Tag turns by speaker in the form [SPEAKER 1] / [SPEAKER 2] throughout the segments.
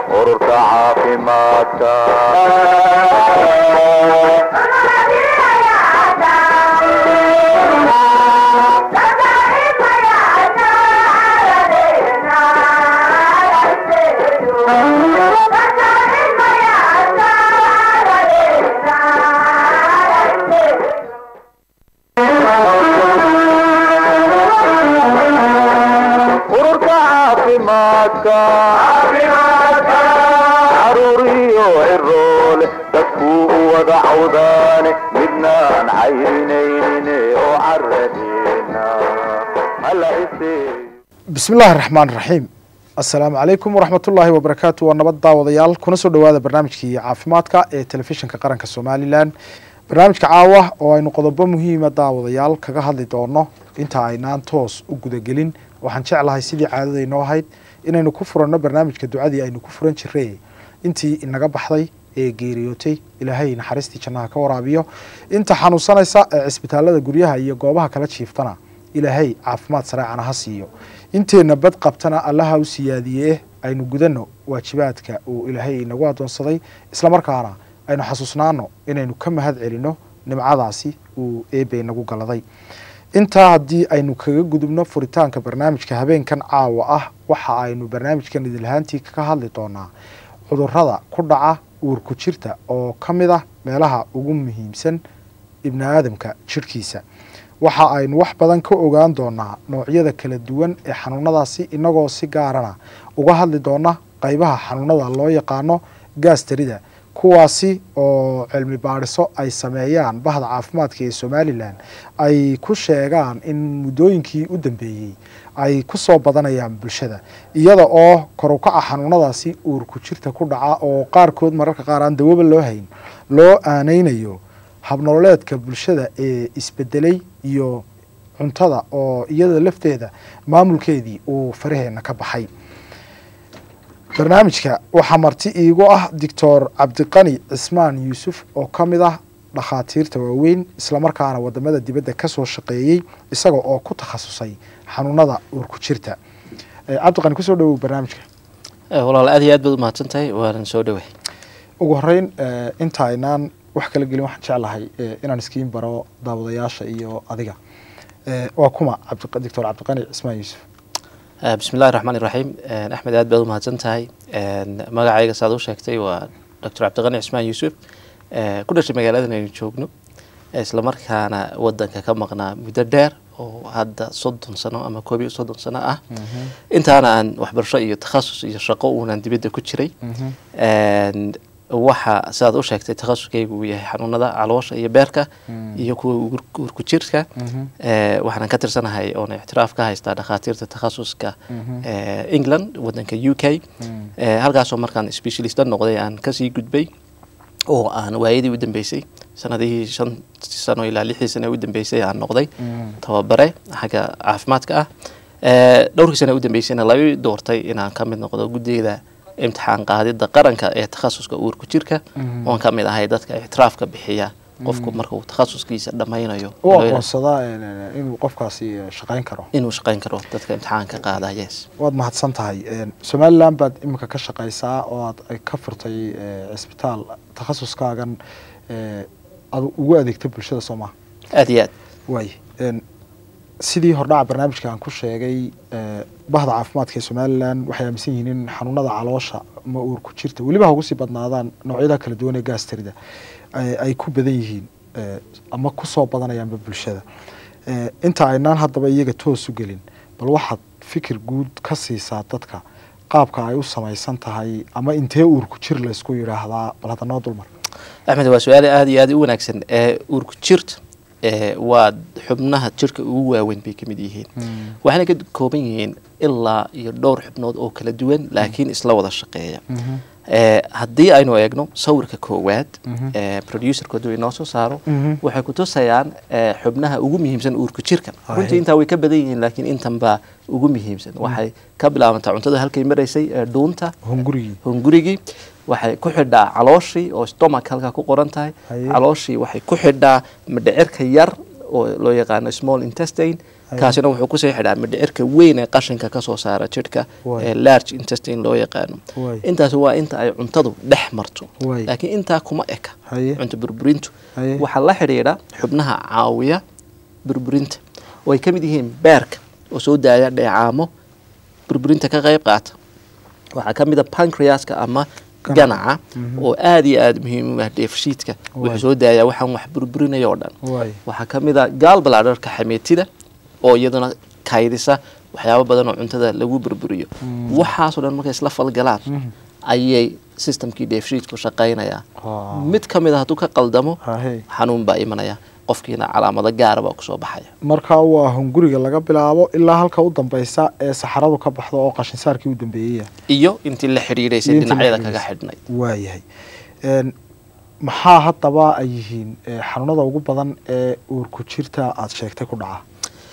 [SPEAKER 1] ururka caafimaadka ururka caafimaadka caruuriyo ciroole dadkuu u wada cawdaane midnaan cayrinaynin oo caradeena hala iseeyo
[SPEAKER 2] bismi illaahi raxmaan raxiim assalaamu calaykum waraxmat ullaahi wabarakaatu waa nabad daawadayaal kuna soo dhowaada barnaamijkii caafimaadka ee telefishinka qaranka somalilan barnaamijka caawa oo aynu qodobo muhiima daawadayaal kaga hadli doono inta aynaan toos u gudagelin waxaan jeclahay sidii caadadaynoo ahayd inaynu ku furanno barnaamijka ducadii aynu ku furan jirey intii inaga baxday ee geeriyootay ilaahay naxariistii jannaha ka waraabiyo inta xanuunsanaysa ee cisbitaalada guryaha iyo goobaha kala jiiftana ilaahay caafimaad sareecana ha siiyo inteenna bad qabtana allaha u siyaadiyee aynu gudanno waajibaadka uu ilaahay inagu adoonsaday islamarkaana aynu xasuusnaano inaynu ka mahad celinno nimcadaasi uu eebe inagu galaday intaa haddii aynu kaga gudubno furitaanka barnaamijka habeenkan caawa ah waxa aynu barnaamijkan idinlahaantii kaga hadli doonaa cudurrada ku dhaca uurku jirta oo ka mid ah meelaha ugu muhiimsan ibni aadamka jirhkiisa waxa aynu wax badan ka ogaan doonaa noocyada kala duwan ee xanuunadaasi inagoo si gaarana uga hadli doona qaybaha xanuunada loo yaqaano gaastarida kuwaasi oo cilmi baadhiso ay sameeyaan bahda caafimaadka ee somalilan ay ku sheegaan in muddooyinkii u dambeeyey ay ku soo badanayaan bulshada iyada oo korukaca xanuunadaasi uurku jirta ku dhaca oo qaarkood mararka qaar aan dawaba loo hayn loo aaneynayo habnololeedka bulshada ee isbedelay iyo cuntada oo iyada lafteeda maamulkeedii uu faraheena ka baxay barnaamijka waxaa marti iigu ah doctor cabdiqani cismaan yuusuf oo ka mid ah dhakhaatiirta waaweyn islamarkaana wadamada dibadda kasoo shaqeeyey isaga oo ku takhasusay xanuunada uurku jirta cabdiqani kusoo dhawow barnaamijka
[SPEAKER 3] walaal aad iyo aad baad umahadsan tahay waanan soo dhowey
[SPEAKER 2] ugu horeyn inta aynaan wax kala gelin waxaan jeclahay inaan iskiin baro daawadayaasha iyo adiga waa kuma doctor cabdiqani cismaan yuusuf
[SPEAKER 3] bismi illahi raxmaan iraxiim axmed aad baad umahadsan tahay magacayga saad u sheegtay waa doctor cabdiqani cismaan yuusuf ku dhashay magaaladan aynu joogno islamarkaana wadanka ka maqnaa muddo dheer oo hadda soddon sano ama koob iyo soddon sano ah intaana aan waxbarasho iyo takhasus iyo shaqo uunan dibadda ku jiray waxa sidaad u sheegtay takhasuskaygu uu yahay xanuunada caloosha iyo beerka iyo kuwa uurku jirka waxaanan ka tirsanahay oona ictiraaf ka haystaa dhakhaatiirta takhasuska england wadanka u k halkaasoo markaan specialista noqday aan kasii gudbay oo aan waayadii u dambeysay sanadihii shan sano ilaa lixdii sano u dambeysay aan noqday tababare xagga caafimaadka ah dhowrkii sano u dambeysayna laga doortay inaan ka mid noqdo guddeeda imtixaan qaadida qaranka ee takhasuska uurku jirka oon ka mid ahay dadka ictiraafka bixiya qofku marka uu takhasuskiisa dhammaynayo
[SPEAKER 2] u aqoonsadaa inuu qofkaasi shaqayn karo
[SPEAKER 3] inuu shaqayn karo dadka imtixaanka qaada yes
[SPEAKER 2] waad mahadsan tahay somalilan baad iminka ka shaqaysaa oo aad ka furtay cisbitaal takhasuskaagan ad ugu adeegta bulshada soomaa
[SPEAKER 3] aad iyo aad
[SPEAKER 2] waay sidii hordhaca barnaamijka aan ku sheegay bahda caafimaadka ee somalilan waxay aaminsan yihiin in xanuunada caloosha ma uurku jirta weliba ha ugu sii badnaadaan noocyada kala duwan ee gaastarida ay ku badan yihiin ama kusoo badanayaanba bulshada inta aynaan haddaba iyaga toos u gelin bal waxaad fikir guud ka siisaa dadka qaabka ay u samaysan tahay ama intee uurku jir laysku yidhaahdaa bal hadda noo dulmar
[SPEAKER 3] axmed waa su-aal aada iyo aada u wanaagsan uurku jirta waa xubnaha jirka ugu waaweyn bay ka mid yihiin waxayna ka kooban yihiin ilaa iyo dhowr xubnood oo kala duwan laakiin isla wada shaqeeya haddii aynu eegno sawirka koowaad producerka hadduu inoo soo saaro waxay ku tusayaan xubnaha ugu muhiimsan uurka jirka runtii intaa way ka badan yihiin laakiin intan baa ugu muhiimsan waxay ka bilaabantaa cuntada halkay maraysay ee dhuunta
[SPEAKER 2] hungurigii
[SPEAKER 3] hungurigii waxay ku xidhaa calooshii oo stomach halkaa ku qoran tahay calooshii waxay ku xidhaa madhecirka yar oo loo yaqaano small intestine
[SPEAKER 2] Haye.
[SPEAKER 3] kaasina wuxuu kusii xidhaa midhicirka weyn ee qashinka kasoo saara jidhka
[SPEAKER 2] Waay.
[SPEAKER 3] ee large intestine loo yaqaano
[SPEAKER 2] Waay.
[SPEAKER 3] intaasi waa inta ay cuntadu dhex marto
[SPEAKER 2] Waay.
[SPEAKER 3] laakiin intaa kuma eka
[SPEAKER 2] Haye.
[SPEAKER 3] cunto burburintu
[SPEAKER 2] Haye.
[SPEAKER 3] waxaa la xidhiidha xubnaha caawiya burburinta oo ay ka mid yihiin beerka oo soo daaya dheecaamo burburinta ka qayb qaata waxaa ka mid a pancreaska ama ganaca oo aada iyo aada muhiim u ah dheefshiidka
[SPEAKER 2] Waay.
[SPEAKER 3] wuxuu soo daayaa waxaan wax burburinaya oo dhan
[SPEAKER 2] waay
[SPEAKER 3] waxaa ka mid a gaalbalaadharka xameetida oo iyaduna kaydisa waxyaabo badan oo cuntada lagu burburiyo waxaasoo dhan markay isla falgalaan ayay systemkii dheefshiidku shaqaynayaa
[SPEAKER 2] Ah.
[SPEAKER 3] mid ka mid a hadduu ka qaldamo
[SPEAKER 2] hahe
[SPEAKER 3] xanuun baa imanaya qofkiina calaamado gaara baa kusoo baxaya
[SPEAKER 2] marka waa hunguriga laga bilaabo ilaa halka u dambeysa ee saxaradu ka baxdo oo qashinsaarkii u dambeeyaya
[SPEAKER 3] iyo intii la xidhiidhaysay
[SPEAKER 2] Iyo intii la
[SPEAKER 3] dhinacyada kaga
[SPEAKER 2] xidhiidhaysay.
[SPEAKER 3] xidhnayd
[SPEAKER 2] waayahay Een, maxaa haddaba ay yihiin ee, xanuunada ugu badan ee uurku jirta aada sheegtay ku dhaca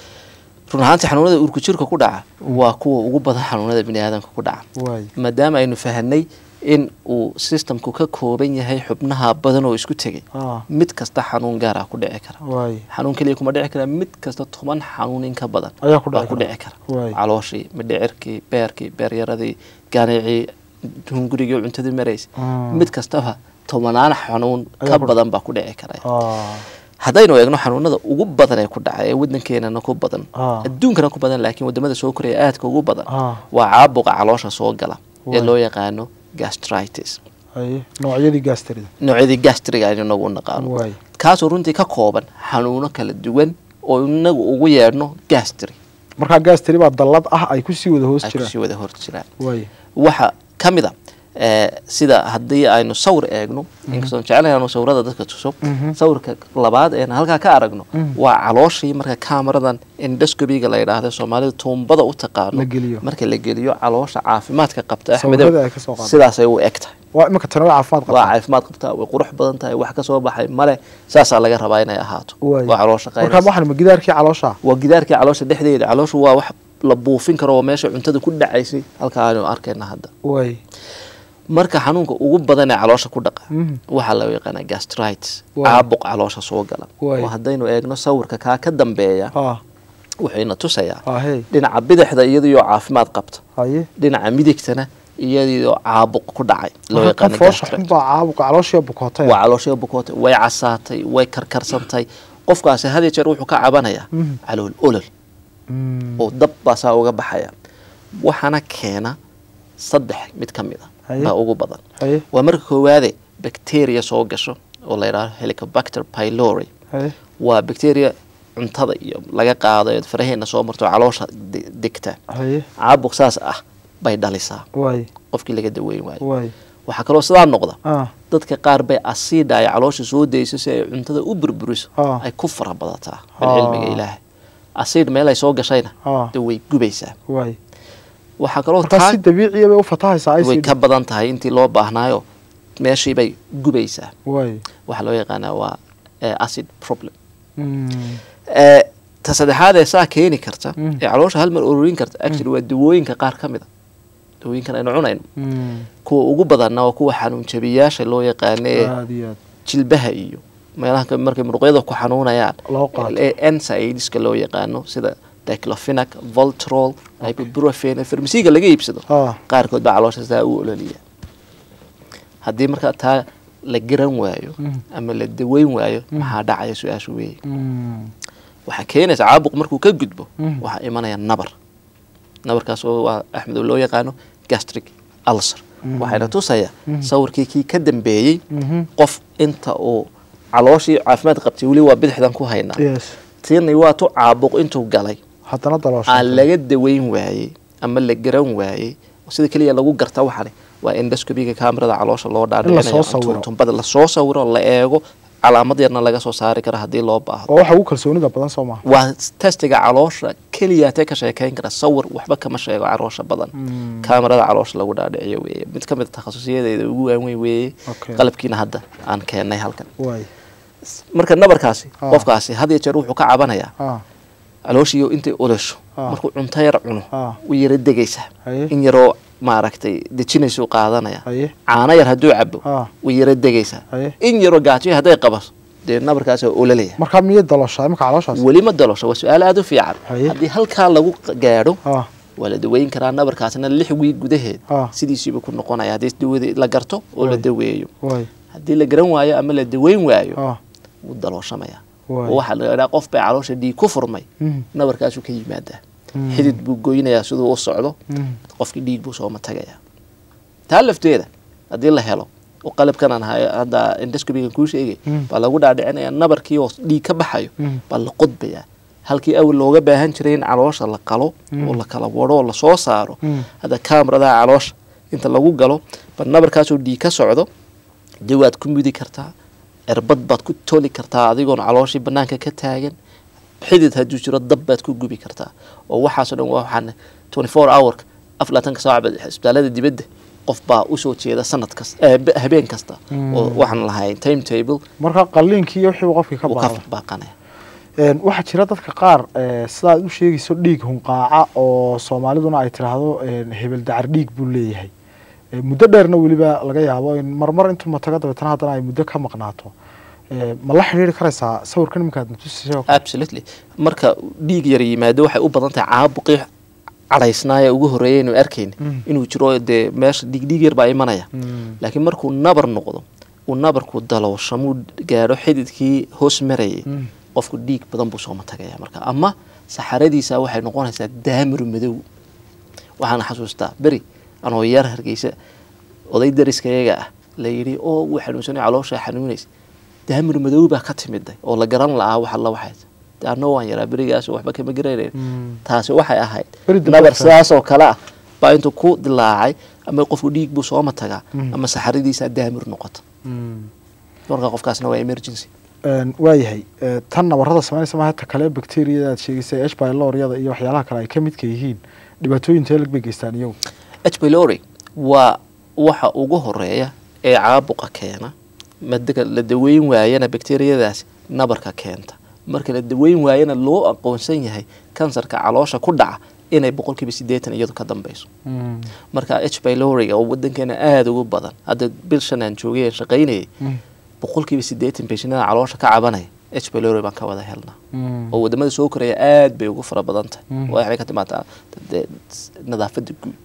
[SPEAKER 3] run ahaantii xanuunada uurku jirka ku dhaca waa kuwa ugu badan xanuunada bini aadamka ku dhaca
[SPEAKER 2] waay
[SPEAKER 3] maadaama aynu fahanay in uu systemku ka kooban yahay xubnaha badan oo isku tegay
[SPEAKER 2] ah
[SPEAKER 3] mid kasta xanuun gaar ah ku dhici kara
[SPEAKER 2] waay
[SPEAKER 3] xanuun keliya kuma dhici kara mid kasta toban xanuun in ka badan
[SPEAKER 2] ayaa ku
[SPEAKER 3] baa
[SPEAKER 2] dhici
[SPEAKER 3] ku
[SPEAKER 2] kara.
[SPEAKER 3] dhici kara
[SPEAKER 2] Waay.
[SPEAKER 3] calooshii midhicirkii beerkii beeryaradii ganicii hungurigii cuntadii maraysay
[SPEAKER 2] Ah.
[SPEAKER 3] mid kastaba tobanaan xanuun
[SPEAKER 2] Ayaa
[SPEAKER 3] ka
[SPEAKER 2] ku-
[SPEAKER 3] badan baa ku dhici kara
[SPEAKER 2] ah
[SPEAKER 3] haddaynu eegno xanuunada ugu badan ee ku dhaca ee wadankeenana ku badan
[SPEAKER 2] Ah.
[SPEAKER 3] adduunkana ku badan laakiin wadamada soo koraya aadka ugu badan
[SPEAKER 2] Ah.
[SPEAKER 3] waa caabuqa caloosha soo gala ee
[SPEAKER 2] Waay.
[SPEAKER 3] loo yaqaano gastritis
[SPEAKER 2] haye noocyadii gaastarida
[SPEAKER 3] noocyadii gastriga aynu inagu u naqaano
[SPEAKER 2] waay
[SPEAKER 3] kaasoo runtii ka kooban xanuuno kala duwan oo inagu ugu yeedhno gastri
[SPEAKER 2] markaa gaastari baa dallad ah ay kusii wada hoos
[SPEAKER 3] ay
[SPEAKER 2] jiraan
[SPEAKER 3] kusii wada hor jiraan
[SPEAKER 2] waay
[SPEAKER 3] waxa ka mid a eh, sida haddii aynu sawir eegno inkastoo jecelahay aanu sawirada dadka tuso sawirka labaad eena halkaa ka aragno waa calooshii marka kameradan endoscopiga la yidhaahdo soomaalida tuumbada u taqaano
[SPEAKER 2] La geliyo.
[SPEAKER 3] marka la geliyo caloosha caafimaadka qabta
[SPEAKER 2] Sawirada
[SPEAKER 3] axmedow
[SPEAKER 2] ay ka soo qaadaan.
[SPEAKER 3] sidaasay u eg tahay
[SPEAKER 2] waa iminka tani waa caafimaad
[SPEAKER 3] waa
[SPEAKER 2] qabta
[SPEAKER 3] caafimaad qabtaa way qurux badan tahay wax ka soo baxay male saasaa laga rabaa inay ahaato
[SPEAKER 2] waay
[SPEAKER 3] waa caloosha
[SPEAKER 2] markaa
[SPEAKER 3] qaynaysa
[SPEAKER 2] waxaan ma gidaarkii caloosha
[SPEAKER 3] waa gidaarkii caloosha dhexdeeda calooshu waa wax la buufin karo oo meesha cuntada ku dhacaysay halka aanu arkayna hadda
[SPEAKER 2] waay
[SPEAKER 3] marka xanuunka ugu badan ee caloosha ku dhaqa
[SPEAKER 2] Mhm.
[SPEAKER 3] waxaa loo yaqaanaa gastritis
[SPEAKER 2] Waay.
[SPEAKER 3] caabuq caloosha soo gala
[SPEAKER 2] Waay.
[SPEAKER 3] oo haddaynu eegno sawirka kaa ka dambeeya
[SPEAKER 2] ah
[SPEAKER 3] wuxuuna tusayaa
[SPEAKER 2] ah hey
[SPEAKER 3] dhinaca bidixda iyadoo caafimaad qabta
[SPEAKER 2] haye
[SPEAKER 3] dhinaca midigtana iyadoo caabuq ku dhacay loo
[SPEAKER 2] marka kan
[SPEAKER 3] yaqaano
[SPEAKER 2] foosha
[SPEAKER 3] gastritis
[SPEAKER 2] xun baa caabuqa calooshiya bukootay
[SPEAKER 3] waa caloosha bukootay way casaatay way karkarsantay qofkaasi had iyo jeer wuxuu ka cabanayaa
[SPEAKER 2] Mhm.
[SPEAKER 3] calool olol
[SPEAKER 2] Mm,
[SPEAKER 3] oo dab baa saa uga baxaya waxaana keena saddex mid ka mid a
[SPEAKER 2] Haye.
[SPEAKER 3] baa ugu badan
[SPEAKER 2] haye
[SPEAKER 3] waa marka koowaade bacteria soo gasho oo la yidhahdo helicobacter pylori
[SPEAKER 2] haye
[SPEAKER 3] waa bacteria cuntada iyo laga qaado ee faraheena soo marto oo caloosha de- degta
[SPEAKER 2] haye
[SPEAKER 3] caabuq saas ah bay dhalisaa
[SPEAKER 2] waay
[SPEAKER 3] qofkii laga daweyn waayo
[SPEAKER 2] waay
[SPEAKER 3] waxaa kaloo sidaa noqda
[SPEAKER 2] ah
[SPEAKER 3] dadka qaar bay asiidha ay caloosha soo dayso si ay cuntada u burburiso
[SPEAKER 2] Ah.
[SPEAKER 3] ay ku fara badataa
[SPEAKER 2] Ah.
[SPEAKER 3] bilcilmiga ilaahay asiid meel ay soo gashayna
[SPEAKER 2] Ah.
[SPEAKER 3] de way gubaysaa
[SPEAKER 2] waay
[SPEAKER 3] waxaa kaloo
[SPEAKER 2] markaa
[SPEAKER 3] taa
[SPEAKER 2] si dabiiciya bay u fatahaysaa
[SPEAKER 3] way
[SPEAKER 2] acid
[SPEAKER 3] ka badan tahay intii loo baahnaayo meeshii bay gubaysaa
[SPEAKER 2] waay
[SPEAKER 3] waxaa loo yaqaanaa waa eh, acid problem
[SPEAKER 2] Mm,
[SPEAKER 3] Eh, ta saddexaad ee saa keeni karta
[SPEAKER 2] Mm.
[SPEAKER 3] ee caloosha hal mar ururin karta actually waa dawooyinka qaar ka mid a dawooyinkan aynu cunayno
[SPEAKER 2] mm,
[SPEAKER 3] kuwa ugu badanna waa kuwa xanuun jabiyaasha loo yaqaano ee
[SPEAKER 2] aad iyo aad
[SPEAKER 3] jilbaha iyo meelaha ka- markay muruqyada ku xanuunayaan
[SPEAKER 2] Loo qaato.
[SPEAKER 3] ee NSAIDska loo yaqaano sida diclofenac voltrol ibuprofen ee farmasiga laga iibsado
[SPEAKER 2] ah
[SPEAKER 3] qaarkood baa caloosha saa u ololiya haddii markaa taa la garan waayo
[SPEAKER 2] Mm.
[SPEAKER 3] ama la daweyn waayo maxaa dhacaya su-aashu weeye
[SPEAKER 2] mm,
[SPEAKER 3] waxaa keenaysa caabuq markuu ka gudbo
[SPEAKER 2] Mm.
[SPEAKER 3] waxaa imanaya nabar nabarkaas oo waa axmed oo loo yaqaano gastric ulcer
[SPEAKER 2] Mm.
[SPEAKER 3] waxayna tusayaa
[SPEAKER 2] Mm.
[SPEAKER 3] sawirkii kii ka dambeeyey
[SPEAKER 2] mhm,
[SPEAKER 3] qof inta uu calooshii caafimaad qabtay weli waa bidixdan ku haynaa
[SPEAKER 2] yes
[SPEAKER 3] tiina waa tu caabuq intuu galay
[SPEAKER 2] haddana daloosha
[SPEAKER 3] aan laga daweyn waayey ama la garan waayey sida keliya lagu garta waxani waa endoscopiga kamerada caloosha loo
[SPEAKER 2] lasoo sawiro.
[SPEAKER 3] dhaadhicinayotumbada lasoo sawiro la eego calaamad yarna laga soo saari kara haddii loo baahdo
[SPEAKER 2] oo waxa ugu kalsoonida badan soo maha
[SPEAKER 3] waa testiga caloosha keliyaatee ka sheekayn kara sawir waxba kama sheego caloosha badan
[SPEAKER 2] Mm.
[SPEAKER 3] kamerada caloosha lagu dhaadhiciyo weeye mid ka mid a takhasusiyadeeda ugu waaweyn weeye
[SPEAKER 2] Okay.
[SPEAKER 3] qalabkiina hadda aan keennay halkan
[SPEAKER 2] waay
[SPEAKER 3] marka nabarkaasi
[SPEAKER 2] Ah.
[SPEAKER 3] qofkaasi had iyo jeer wuxuu ka cabanayaa
[SPEAKER 2] ah
[SPEAKER 3] calooshiyo intay olosho
[SPEAKER 2] Ah.
[SPEAKER 3] markuu cunto yar cuno
[SPEAKER 2] Ah.
[SPEAKER 3] way yara degaysaa
[SPEAKER 2] Haye.
[SPEAKER 3] in yaroo maaragtay dejinaysuu qaadanaya
[SPEAKER 2] haye
[SPEAKER 3] caano yar hadduu cabo
[SPEAKER 2] Ah.
[SPEAKER 3] way yara degaysaa
[SPEAKER 2] Haye.
[SPEAKER 3] in yaroo gaajiyo hadday qabato dee nabarkaas oo ololaya
[SPEAKER 2] markaa miyay daloshaa imika calooshaas
[SPEAKER 3] weli ma dalosho waa su-aal aada u fiican
[SPEAKER 2] Haye.
[SPEAKER 3] haddii halkaa lagu gaadho
[SPEAKER 2] ah
[SPEAKER 3] waa la daweyn karaa nabarkaasna lix wiig gudaheed
[SPEAKER 2] Ah.
[SPEAKER 3] sidiisiiba ku noqonaya haddii dawada la garto oo la
[SPEAKER 2] Waay.
[SPEAKER 3] daweeyo
[SPEAKER 2] waay
[SPEAKER 3] haddii la garan waayo ama la daweyn waayo
[SPEAKER 2] ah
[SPEAKER 3] wuu dalooshamaya
[SPEAKER 2] Waay.
[SPEAKER 3] oo waxaa la idhaha qof bay caloosha dhiig ku furmay
[SPEAKER 2] Mhm.
[SPEAKER 3] nabarkaasuu ka yimaadaa
[SPEAKER 2] Mm.
[SPEAKER 3] xidid buu goynayaa siduu u socdo
[SPEAKER 2] Mhm.
[SPEAKER 3] qofkii dhiig buu sooma tagayaa taa lafteeda haddii la helo oo qalabkan aan hayo hadda endoscopigan kuu sheegay
[SPEAKER 2] Mm.
[SPEAKER 3] baa lagu dhaadhicinaya nabarkii oo dhiig ka baxayo
[SPEAKER 2] Mm.
[SPEAKER 3] baa la qodbayaa halkii awal looga baahan jiray in caloosha la qalo oo la kala wado oo lasoo saaro
[SPEAKER 2] Mm.
[SPEAKER 3] hadda kaamradaha caloosha inta lagu galo ba nabarkaasoo dhiig ka socdo dee waad ku mudi kartaa erbad baad ku toli kartaa adigoon calooshii banaanka ka taagan xidid hadduu jiro dab baad ku gubi kartaa oo waxaasoo dhan waa waxaan twenty four hourka afar labaatanka saac baad isbitaalada dibadda qof baa usoo jeeda sanad kasta eh, b- habeen kasta oo waxaan lahayn time table
[SPEAKER 2] markaa qalliinkii iyo wixii qofkii ka
[SPEAKER 3] uu ka
[SPEAKER 2] baaqda
[SPEAKER 3] baaqanaya
[SPEAKER 2] Een, waxaa jira dadka qaar ee, sida aad u sheegayso dhiig hunqaaca oo soomaaliduna ay tidhaahdo een, hebel dacar dhiig buu leeyahay Ee, muddo dheerna weliba laga yaabo in marmar intuu mataga dabeetana haddana ay muddo ka maqnaato Ee, ma la xidhiiri karaysaa sawirkan iminkaad natusisay oo kale?
[SPEAKER 3] absolutely marka dhiig yar yimaado waxay u badan tahay caabuqii cadhaysnaaya ugu horreeya inuu arkayn
[SPEAKER 2] Mm.
[SPEAKER 3] inuu jiro dee meesha dhiig dhiig yar baa imanaya
[SPEAKER 2] Mm.
[SPEAKER 3] laakiin markuu nabar noqdo uu nabarku dalooshamuu gaadho xididkii hoos marayay
[SPEAKER 2] Mm.
[SPEAKER 3] qofku dhiig badan buu sooma tagaya marka ama saxaradiisa waxay noqonaysaa daamir madow waxaan xasuustaa beri anoo yar hargeysa oday dariskayaga ah la yidhi oo wuu xanuunsanay caloosha xanuunaysa daamir madow baa ka timiday oo la garan la'aa wax alla waxay de anoo waan yaraa berigaas waxba kama garanayn
[SPEAKER 2] Mm.
[SPEAKER 3] taasi waxay ahayd
[SPEAKER 2] Beri dambe
[SPEAKER 3] nabar
[SPEAKER 2] waxay-
[SPEAKER 3] sidaas oo kale ah baa intuu ku dilaacay ama qofku dhiig buu sooma tagaa
[SPEAKER 2] Mm.
[SPEAKER 3] ama saxaradiisa daamir noqota
[SPEAKER 2] Mm.
[SPEAKER 3] marka qofkaasna waa emergency
[SPEAKER 2] Een, waayahay Ee, tan nabarada samaynaysa maaha ta kale bakteriyada aad sheegaysay h pyloriyada iyo waxyaalaha kale ay ka midka yihiin dhibaatooyin teelag bay geystaan iyagu
[SPEAKER 3] h pylori waa waxa ugu horeeya ee caabuqa keena madaka la daweyn waayana bakteriyadaas nabarka keenta marka la daweyn waayana loo aqoonsan yahay kansarka caloosha ku dhaca inay boqolkiiba sideetan iyadu ka dambeyso
[SPEAKER 2] Mm.
[SPEAKER 3] marka h pyloriga oo wadankeena aada ugu badan hadda bil shan aan joogay aan shaqaynayay
[SPEAKER 2] Mm.
[SPEAKER 3] boqolkiiba sideetan beshinada caloosha ka cabanaya h pylori baan ka wada helnaa
[SPEAKER 2] Mm.
[SPEAKER 3] oo wadamada soo koraya aad bay ugu fara badan tahay
[SPEAKER 2] Mm.
[SPEAKER 3] waxay ka timaadaa dee nadaafada guud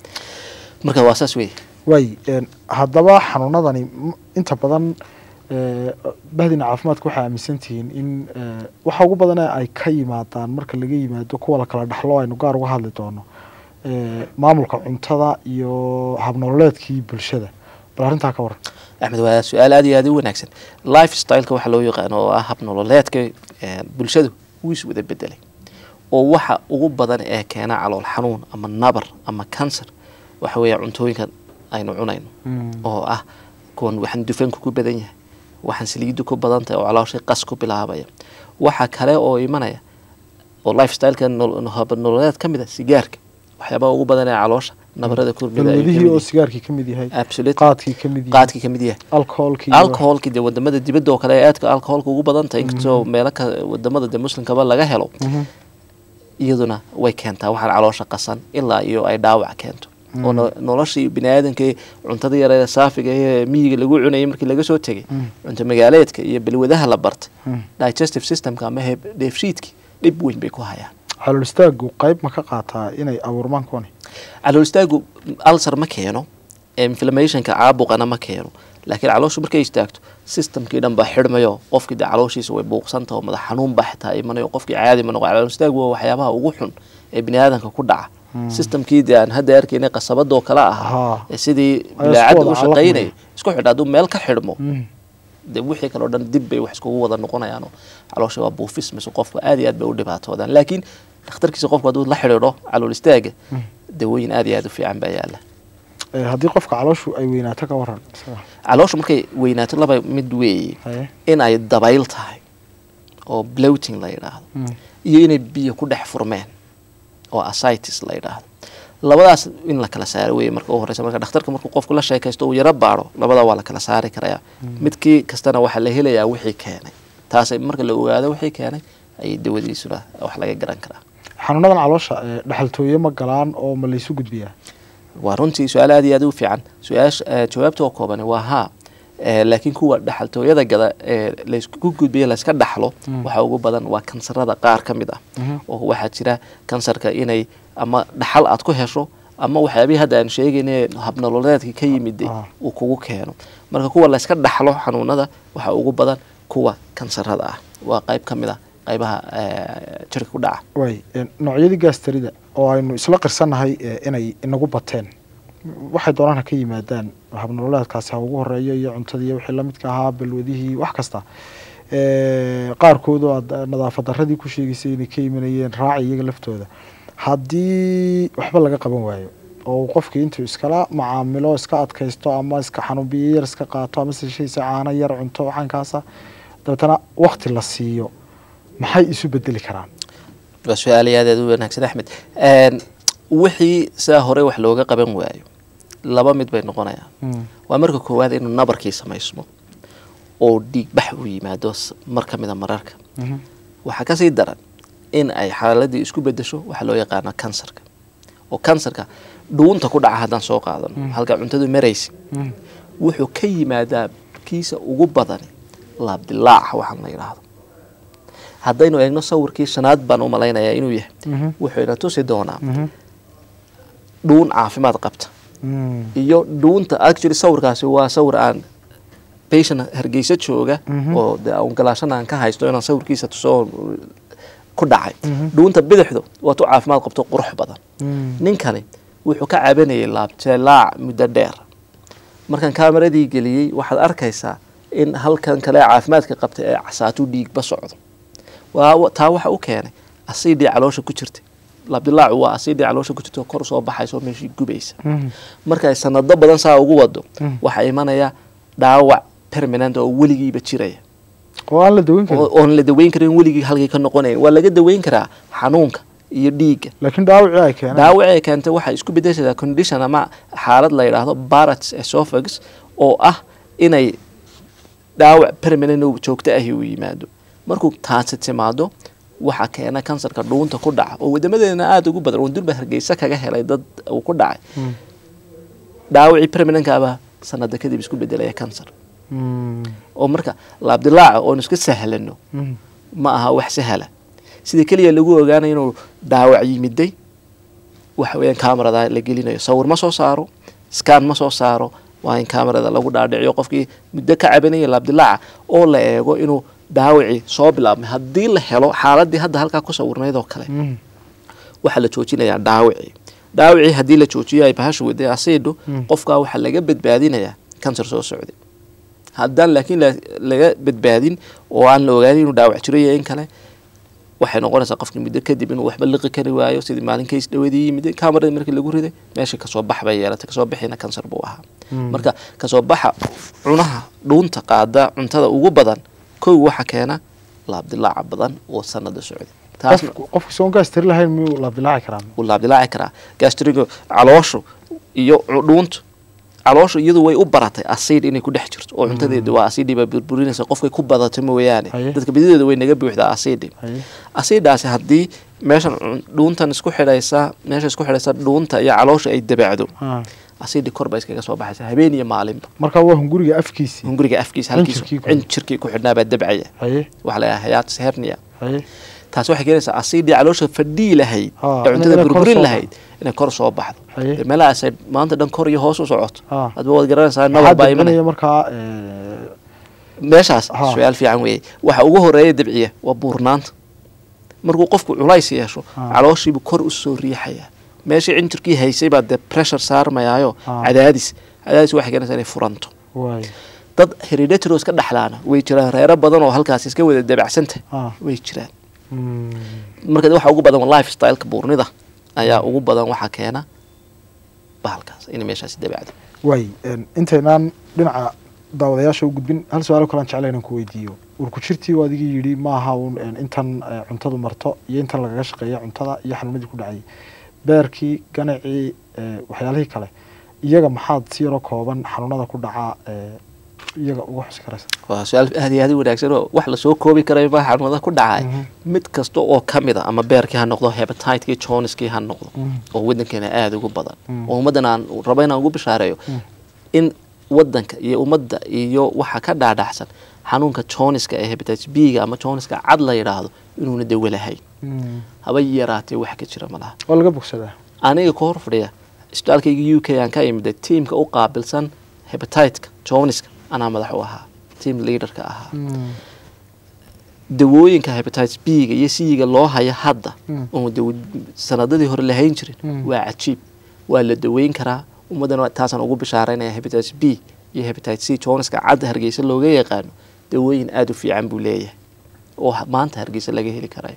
[SPEAKER 3] marka waa saas wey
[SPEAKER 2] waay een, haddaba xanuunadani m- inta badan ee, bahdina caafimaadka waxay aaminsan tihiin in ee, waxa ugu badan ee ay ka yimaadaan marka laga yimaado kuwa la kala dhaxlo aynu gaar uga hadli doono ee, maamulka cuntada iyo habnololeedkii bulshada bal arrintaa ka waran
[SPEAKER 3] axmed waa su-aal aad iyo aad u wanaagsan life styleka waxaa loo yaqaano oo ah habnololeedka ee, bulshadu wuu is wada bedelay oo waxa ugu badan ee keena calool xanuun ama nabar ama cancer waxa weeye cuntooyinka aynu cunayno oo ah kuwan waxaan dufanku ku badan yahay waxaan saliidu ku badan tahay oo calooshay qas ku bilaabaya waxa kale oo imanaya oo lifestyleka nol- habnololeed ka mid a sigaarka waxyaabaha ugu badan ee caloosha nabarada kurmida ay ka
[SPEAKER 2] balwadihii
[SPEAKER 3] mid
[SPEAKER 2] oo
[SPEAKER 3] yihiin.
[SPEAKER 2] sigaarkii ka mid yahay
[SPEAKER 3] Absolutely.
[SPEAKER 2] qaadkii ka mid yahay
[SPEAKER 3] qaadkii ka mid yahay
[SPEAKER 2] alcoholkii iyo-
[SPEAKER 3] alcoholki dee wadamada dibadda oo kale ee aadka alcoholka ugu badan tahay inkastoo meelo ka wadamada dee muslimkaba laga helo
[SPEAKER 2] Mhm.
[SPEAKER 3] iyaduna way keentaa waxaan caloosha qasan ilaa iyo ay dhaawac keento oo no- noloshii biniaadanka cuntada yareeda saafiga ee miyiga lagu cunayay markii laga soo tegay
[SPEAKER 2] Mm.
[SPEAKER 3] cunto magaaleedka iyo balwadaha la bartay
[SPEAKER 2] Mm.
[SPEAKER 3] digestive systemka ama heb- dheefshiidki dhib weyn bay ku hayaan
[SPEAKER 2] calool istaagu qayb ma ka qaataa inay abuurmaan kuwani
[SPEAKER 3] calool istaagu alsar ma keeno inflammationka caabuqana ma keeno laakiin calooshu markay istaagto systemkii dhan baa xidhmayo qofkii dee calooshiisa way buuqsanta oo madax xanuun baa xitaa imanayo qofkii caadi ma noqo calool istaagu waa waxyaabaha ugu xun ee biniaadanka ku dhaca systemkii dee aan hadda arkaynay qasabadoo kale ahaa
[SPEAKER 2] Haa.
[SPEAKER 3] ee sidii
[SPEAKER 2] Ay
[SPEAKER 3] bilaacadda
[SPEAKER 2] isku
[SPEAKER 3] u
[SPEAKER 2] wada
[SPEAKER 3] shaqaynayay
[SPEAKER 2] calaqmaya.
[SPEAKER 3] isku xidha hadduu meel ka xidhmo
[SPEAKER 2] Mm.
[SPEAKER 3] dee wixii kaleo dhan dib bay wax iskugu wada noqonayaanoo caloosha waa buufis mise qofku aad iyo aad bay u dhibaatoodaan laakiin dhakhtarkiisa qofku hadduu la xidhiidho calool istaaga dawooyin aad iyo aad u fiican baa yaala
[SPEAKER 2] Ee, haddii qofka calooshu ay weynaato ka waran isaga.
[SPEAKER 3] caloosha markay weynaato laba mid weeye
[SPEAKER 2] Haye.
[SPEAKER 3] in ay dabayl tahay oo bloating la yidhaahdo
[SPEAKER 2] Mm.
[SPEAKER 3] iyo inay biyo ku dhex furmeen oo asitis la yidhaahdo labadaas in la kala saaro weye marka u horeysa marka dhakhtarka markuu qofku la sheekaysto uu yaro baaro labada waa la kala saari karayaa midkii kastana waxaa la helayaa wixii keenay taasay marka la ogaado wixii keenay ayay dawadiisuna wax laga garan karaa
[SPEAKER 2] xanuunadan caloosha ee, dhexaltooye ma galaan oo ma laysu gudbiyaa
[SPEAKER 3] waa runtii su-aal aad iyo aad u fiican su-aasha eh, jawaabta oo koobani waa haa Eh, laakiin kuwa dhaxaltooyada gada ee laysku gudbiyo layska dhaxlo waxa ugu badan waa kansarada qaar ka mid ah oo waxaa jira kansarka inay ama dhaxal aad ku hesho ama waxyaabihii hadda aan sheegayne habnololeedka ka yimid
[SPEAKER 2] Ah.
[SPEAKER 3] uu kugu keeno marka kuwa layska dhaxlo xanuunada waxaa ugu badan kuwa kansarada ah waa qayb ka mid ah qaybaha eh, jirka ku dhaca
[SPEAKER 2] way een, noocyadii gaastarida oo aynu isla qirsannahay ee, inay inagu bateen waxay doonaan ha ka yimaadaan habnololeedkaasi ha ugu horeeyo iyo cuntadii iyo wixii lamidka ahaa balwadihii wax kasta Ee, qaarkood oo aad nadaafad daradii ku sheegaysay inay ka imanayeen raaci iyaga laftooda haddii waxba laga qaban waayo oo uu qofkii intuu iskala macaamilo iska adkaysto ama iska xanuun biyo yar iska qaato ama sishaysa caano yar cunto waxaankaasa dabeetana wakti la siiyo maxay isu bedeli karaan
[SPEAKER 3] waa su-aal aad aad u wanaagsan axmed Een, wixii sidaa hore wax looga qaban waayo laba mid bay noqonayaan waa marka koowaad inuu nabarkii samaysmo oo dhiigbax u yimaado s- mar ka mida mararka waxaa kasii daran in ay xaaladii isku bedesho waxaa loo yaqaana kansarka oo kansarka dhuunta ku dhaca haddaan soo qaadano halka cuntadu maraysa wuxuu ka yimaadaa kiisa ugu badani laabdilaaca waxaan la yidhaahdo haddaynu eegno sawirkii shanaad baan u malaynayaa inuu yahay wuxuu ina tusi doonaa dhuun caafimaad qabta iyo dhuunta actually sawirkaasi waa sawir aan patient hargeysa jooga oo de aan galaashana aan ka haysto inaan sawirkiisa tusoo ku dhacay dhuunta bidixdu waa tu caafimaad qabto qurux badan ninkani wuxuu ka cabanayay laabjeelaac muddo dheer markaan kaameradii geliyey waxaad arkaysaa in halkan kale caafimaadka qabta ee casaatu dhiigba socdo waa taa waxa u keenay asidii caloosha ku jirtay laabdilaacu waa asidii caloosha ku jirta oo kor soo baxaysa oo meeshii gubaysa marka ay sanado badan saa ugu wado waxaa imanaya dhaawac permanent oo weligiiba jiraya
[SPEAKER 2] oo aan la daweyn karin
[SPEAKER 3] oo- oon la daweyn karin weligii halkii ka noqonayn waa laga daweyn karaa xanuunka iyo dhiigga
[SPEAKER 2] laakiin dhaawacii ay keeneen
[SPEAKER 3] dhaawaci ay keentay waxay isku bedeshadaa condition ama xaalad la yidhaahdo barats esophagus oo ah inay dhaawac permanent oo joogto ahi uu yimaado markuu taasi timaado waxaa keena kansarka dhuunta ku dhaca oo wadamadeena aada ugu badan oo durba hargeysa kaga helay dad uu ku dhacay dhaawacii permanentkaaba sanada kadib isku bedelaya kansar
[SPEAKER 2] Mm.
[SPEAKER 3] oo marka laabdilaaca oon iska sahlano
[SPEAKER 2] Mm.
[SPEAKER 3] ma aha wax sahla sida keliya lagu ogaanayo inuu dhaawac yimiday waxa weeyaan kamarada la gelinayo sawir ma soo saaro scan ma soo saaro waa in kamarada lagu dhaadhiciyo qofkii muddo ka cabanaya laabdilaaca oo la eego inuu dhaawacii soo bilaabmay haddii la helo xaaladii hadda halkaa ku sawirnayd oo kale
[SPEAKER 2] Mm.
[SPEAKER 3] waxaa la joojinayaa dhaawacii dhaawacii haddii la joojiyo ay bahashu waday asiidho qofkaa waxaa laga badbaadinayaa kansar soo socday haddaan laakiin la- laga badbaadin oo aan la ogaanin inuu dhaawac jiro iyo in kale waxay noqonaysaa qofkii muddo kadib inuu waxba liqi kari waayo sidii maalin kays dhawadii yimid kamarada markii lagu riday meesha kasoo bax bay yeelatay kasoo bixina kansar buu ahaa marka kasoo baxa cunaha dhuunta qaada cuntada ugu badan kow waxa keena laabdilaaca badan oo sanada socday taasna
[SPEAKER 2] Qof- qofka soon gaastari lahayn miyuu laabdilaaci karaa
[SPEAKER 3] wuu laabdilaaci karaa gastrigo calooshu iyo cu- dhuuntu calooshu iyadu way u baratay asiid inay ku dhex jirto oo cuntadeeda waa asiidhiiba burburinaysa qofkay ku badato mooyaane
[SPEAKER 2] Haye.
[SPEAKER 3] dadka badideeda way naga buuxdaa asiidhi
[SPEAKER 2] Haye.
[SPEAKER 3] asiidhaasi haddii meeshan cun- dhuuntan isku xidhaysa meesha isku xidhaysa dhuunta iyo caloosha ay dabacdo
[SPEAKER 2] Ah.
[SPEAKER 3] asiidhi kor bay iskaga soo baxaysa habeen iyo maalinba
[SPEAKER 2] marka waa hunguriga afkiisii
[SPEAKER 3] hunguriga afkiisa halkiisa
[SPEAKER 2] Cinjirkii ku-
[SPEAKER 3] cinjirkii ku xidhnaabaa dabcaya
[SPEAKER 2] haye
[SPEAKER 3] waxaa la yidhaha hayatus hernia
[SPEAKER 2] haye
[SPEAKER 3] taasi waxay keenaysaa asiidii caloosha fadhii lahayd
[SPEAKER 2] Ha,
[SPEAKER 3] ee cuntada
[SPEAKER 2] inay kor
[SPEAKER 3] burburin
[SPEAKER 2] soo
[SPEAKER 3] lahayd inay kor soo baxdo
[SPEAKER 2] Haye.
[SPEAKER 3] dee meelahaas ay maanta dhan kor iyo hoos u socoto
[SPEAKER 2] Ha.
[SPEAKER 3] hadba waad garanaysaa
[SPEAKER 2] maxaa
[SPEAKER 3] nabar baa imanaya
[SPEAKER 2] dambanaya markaa eh,
[SPEAKER 3] meeshaas
[SPEAKER 2] Ha.
[SPEAKER 3] su-aal fiican weeye waxa ugu horeeya dabciya waa buurnaanta markuu qofku culays yeesho
[SPEAKER 2] Ha.
[SPEAKER 3] calooshiibuu kor u soo riixaya meeshii cinjirkii haysay baa dee pressure saarmayaayo
[SPEAKER 2] Ha.
[SPEAKER 3] cadaadis cadaadis waxay keenaysaa inay furanto
[SPEAKER 2] waay
[SPEAKER 3] dad hereditary oo iska dhexlaana way jiraan reero badan oo halkaas iska wada dabacsanta
[SPEAKER 2] Ha.
[SPEAKER 3] way jiraan
[SPEAKER 2] Mm.
[SPEAKER 3] marka waxa ugu badan waa lifestyleka buurnida ayaa ugu badan waxaa keena bahalkaas inay meeshaasi dabacdo
[SPEAKER 2] waay een, intaynaan dhinaca daawadayaasha u gudbin hal su-aalo kalaan jecla inaan ku weydiiyo warku jirtii oo adigii yidhi ma aha un een, intan eh, cuntadu marto iyo intan lagaga shaqeeya cuntada iyo xanuunadii ku dhacayay beerkii ganacii eh, waxyaalihii kale iyaga maxaad si yaroo kooban xanuunada ku dhacaa eh, iyaga uga xusi karaysa
[SPEAKER 3] waa su-aal aad iyo aad u wanaagsan oo wax lasoo koobi karayo ma xanuunada ku dhacay
[SPEAKER 2] Mhm.
[SPEAKER 3] mid kasta oo ka mid a ama beerkii ha noqdo hepatiteki joniskii ha noqdo
[SPEAKER 2] Mhm.
[SPEAKER 3] oo wadankeena aada ugu badan
[SPEAKER 2] Mhm.
[SPEAKER 3] oo ummaddan aan rabo inaan ugu bishaareeyo in wadanka iyo ummadda iyo waxa ka dhaadhacsan xanuunka joniska ee hepatitis b-ga ama joniska cad la yidhaahdo inuuna dawo lahayn haba yaraatee wax ka jira malaha
[SPEAKER 2] oo laga bogsadaa
[SPEAKER 3] aniga ka hor fadhiya isbitaalkayga u k aan ka imida tiimka u qaabilsan hebatitka joniska anaa madax u ahaa team leaderka ahaa dawooyinka hepatitis b-ga iyo c-ga loo haya hadda
[SPEAKER 2] Mm.
[SPEAKER 3] oo dawo sanadadii hore lahayn jirin
[SPEAKER 2] Mm.
[SPEAKER 3] waa cajiib waa la daweyn karaa ummaddana taasaan ugu bishaaraynaya hepatitis b iyo hepatitis c joniska cad hargeysa looga yaqaano dawooyin aada u fiican buu leeyahay oo ha- maanta hargeysa laga heli karayo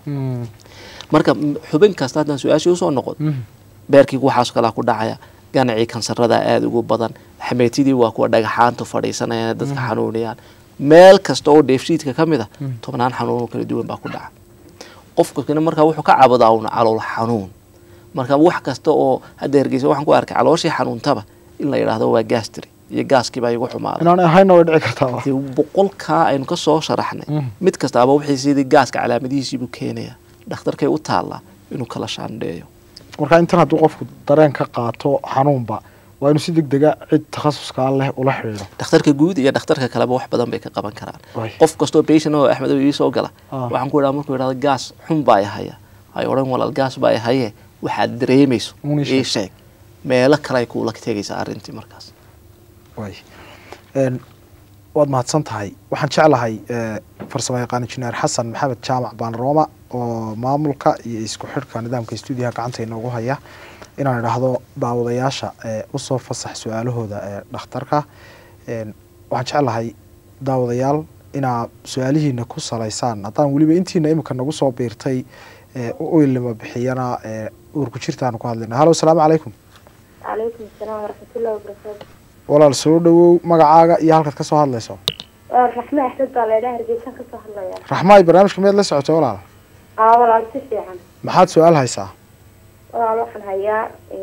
[SPEAKER 3] marka m- xubin kasta haddaan su-aashii usoo noqon beerkiigu waxaas kalaa ku dhacaya ganacii kansarada aada ugu badan xameetidii waa kuwa dhagaxaanta fadhiisanaya dadka xanuunayaan meel kasta oo dheefshiidka ka mid a tobnaan xanuun oo kala duwan baa ku dhaca qofkana markaa wuxuu ka cabadaa un calool xanuun marka wax kasta oo hadda hergeysa waxaan ku arkay calooshii xanuuntaba in la yidhaahdo waa gastri iyo gaaskiibaa igu xumaaday
[SPEAKER 2] inaan ahayna way dhici kartaa
[SPEAKER 3] dee boqolkaa aynu ka soo sharaxnay
[SPEAKER 2] Mm.
[SPEAKER 3] mid kastaaba wixii sidii gaaska calaamadihiisiibuu keenaya dhakhtarkay u taallaa inuu kala shaandheeyo
[SPEAKER 2] marka intan hadduu qofku dareen ka qaato xanuunba waa inuu si deg dega cid takhasuskaa leh ula xidhiidho
[SPEAKER 3] dhakhtarka guud iyo dhakhtarka kaleba wax badan bay ka qaban karaan
[SPEAKER 2] Waay.
[SPEAKER 3] qof kastoo patient oo axmed oo iisoo gala
[SPEAKER 2] Ah.
[SPEAKER 3] waxaan ku idhaha markuu idhahdo gaas xun baa i haya ay odhan walaal gaas baa i haye waxaad dareemayso
[SPEAKER 2] Uun ii sheeg.
[SPEAKER 3] ii sheeg meelo kale ay kuula tegaysaa arrintii markaas
[SPEAKER 2] waay Een, waad mahadsan tahay waxaan jeclahay eh, farsamo yaqaan injineer xasan maxamed jaamac baanrooma oo maamulka iyo isku xidhka nidaamka stuudiyaha gacanta inoogu haya inaan idhaahdo daawadayaasha ee usoo fasax su-aalahooda ee dhakhtarka Een, waxaan jeclahay daawadayaal inaa su-aalihiina ku salaysaan haddaan weliba intiina imika nagu soo biirtay ee u ilima bixiyana ee uurku jirtaanu ku hadlayna halo asalaamu calaykum
[SPEAKER 4] calaykum asalaam waraxmatullahi wabarakaatu
[SPEAKER 2] walaal soo dhawow magacaaga iyo halkaad ka soo hadlayso
[SPEAKER 4] waa raxme axmed baa laydhaa hargeysan ka soo hadlaya
[SPEAKER 2] raxmaay barnaamijka miyaad la socotay walaal
[SPEAKER 4] aa walaal si fiican
[SPEAKER 2] maxaad su-aal haysaa
[SPEAKER 4] walaal waxaan hayaa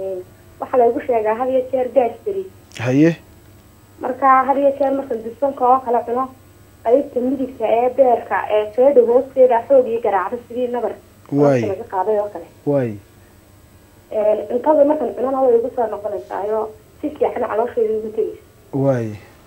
[SPEAKER 4] waxaa laygu sheegaa had iyo jeer gaasberi
[SPEAKER 2] haye
[SPEAKER 4] marka had iyo jeer markan dufanka oo kala cuno qaybta midigta ee beerka ee feedha hoosteeda xoog iyo garaacdo sidii nabar
[SPEAKER 2] Waay.
[SPEAKER 4] hoosta laga qaaday oo kale
[SPEAKER 2] waay
[SPEAKER 4] cuntada markan cunana way igu soo noqonaysaayo si fiican caloosheeda igu tegaysa
[SPEAKER 2] waay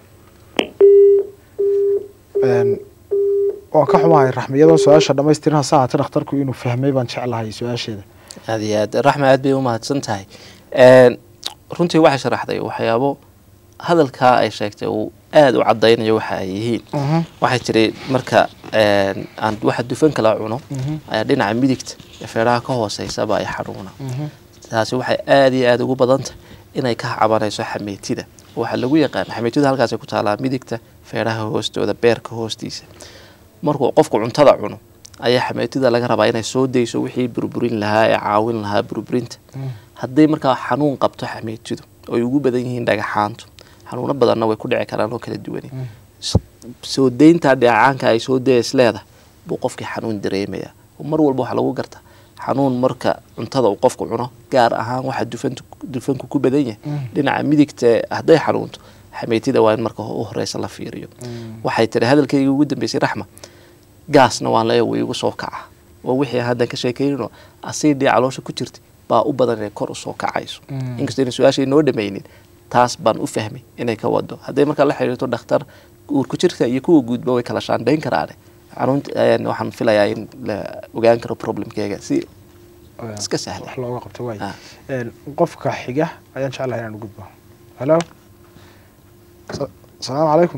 [SPEAKER 2] Een, waan ka xumahay raxme iyadoon su-aasha dhamaystirin hase haatee dhakhtarku inuu fahmay baan jeclahay su-aasheeda
[SPEAKER 3] aad iyo aad raxma aad bay u mahadsan tahay Een, runtii waxay sharaxday waxyaabo hadalkaa ay sheegtay uu aada u cadaynayo waxa ay yihiin waxay jiray marka een, aan waxa dufanka la cuno ayaa dhinaca midigta ee feedhaha ka hooseysaba ay xanuuna taasi waxay aada iyo aada ugu badan tahay inay ka cabanayso xameetida waxaa lagu yaqaan xameetida halkaasay ku taalaa midigta feedhaha hoostooda beerka hoostiisa markuu qofku cuntada cuno ayaa xameetida laga rabaa inay soo dayso wixii burburin lahaa ee caawin lahaa burburinta hadday markaa xanuun qabto xameetidu oo ay ugu badan yihiin dhagaxaantu xanuuno badanna way ku dhici karaan oo kala duwani S- soo dayntaa dheecaanka ay soo dayays leedahay buu qofkii xanuun dareemaya oo mar walba waxaa lagu garta xanuun marka cuntada uu qofku cuno gaar ahaan waxa dufantu dufanku ku badan yahay dhinaca midigta ee hadday xanuunto xameetida waa in marka u horeysa la fiiriyo waxay tiri hadalkayga ugu dambeysay raxma gaasna waan leeya wuu igu soo kaca oo wixii aan haddan ka sheekeynino asiidii caloosha ku jirta baa u badan inay kor usoo kacayso inkastoo inay su-aasha inoo dhamaynin taas baan u fahmay inay ka wado hadday markaa la xiriirto dhakhtar uurku jirka iyo kuwa guudba way kala shaandhayn karaane xanuunta een, waxaan filayaa in la ogaan karo problemkeega si iska sahla
[SPEAKER 2] wax looga qabto waay
[SPEAKER 3] Ah.
[SPEAKER 2] Een, qofka xiga ayaan jeclahay inaan u gudbo halo Sa- asalaamu calaykum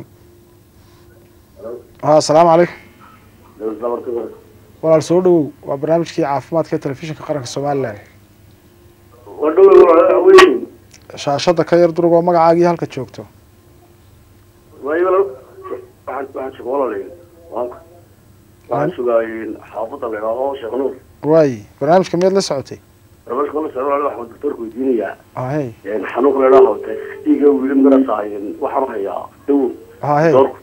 [SPEAKER 2] ha asalaamu calaykum walaal soo dhawow waa barnaamijkii caafimaadka ee telefishinka qaranka somalilan shaashada ka yar durugoo magacaagii halka joogto
[SPEAKER 5] waxaan sugaayeen xaafadda la idhaaho sheekh nuur
[SPEAKER 2] waay barnaamijka miyaad la socotay
[SPEAKER 5] barnaamijka la socda waxaan doctorka weydiinayaa
[SPEAKER 2] hahey
[SPEAKER 5] xanuunka la idhaaho testiga wili magarasaayen waxaan hayaa dawo
[SPEAKER 2] hahey
[SPEAKER 5] doorku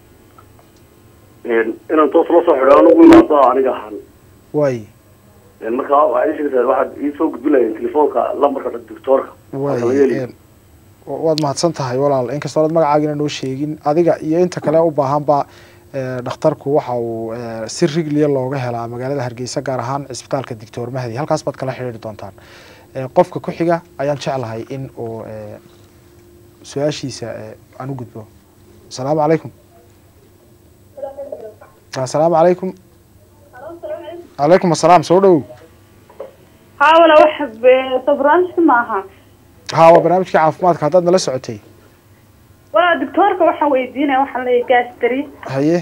[SPEAKER 5] inaan toos la soo xidho anugu imaado aniga ahaan
[SPEAKER 2] waay
[SPEAKER 5] markaa waxaad ii sheegtaa waxaad iisoo gudbilayeen telefoonka lambarka doctorka
[SPEAKER 2] waay
[SPEAKER 5] Marka laga heliyo.
[SPEAKER 2] een, wa- waad mahadsan tahay walaal inkastoo aad magacaagina noo sheegin adiga iyo inta kale u baahanba ee, dhakhtarku waxa uu ee, si rigliya looga helaa magaalada hargeysa gaar ahaan cisbitaalka dictor mahdi halkaas baad kala xidhiiri doontaan Ee, qofka ku xiga ayaan jeclahay in uu ee, su-aashiisa ee aan u gudbo asalaamu calaykum asalaamu calaykum calaykum asalaam soo dhowow
[SPEAKER 4] haa wala wax sabraansha maaha
[SPEAKER 2] haa waa barnaamijkii caafimaadka haddaad nala socotay
[SPEAKER 4] wala doctoorka waxaan weydiinaya waxaan leeyahay gastri
[SPEAKER 2] haye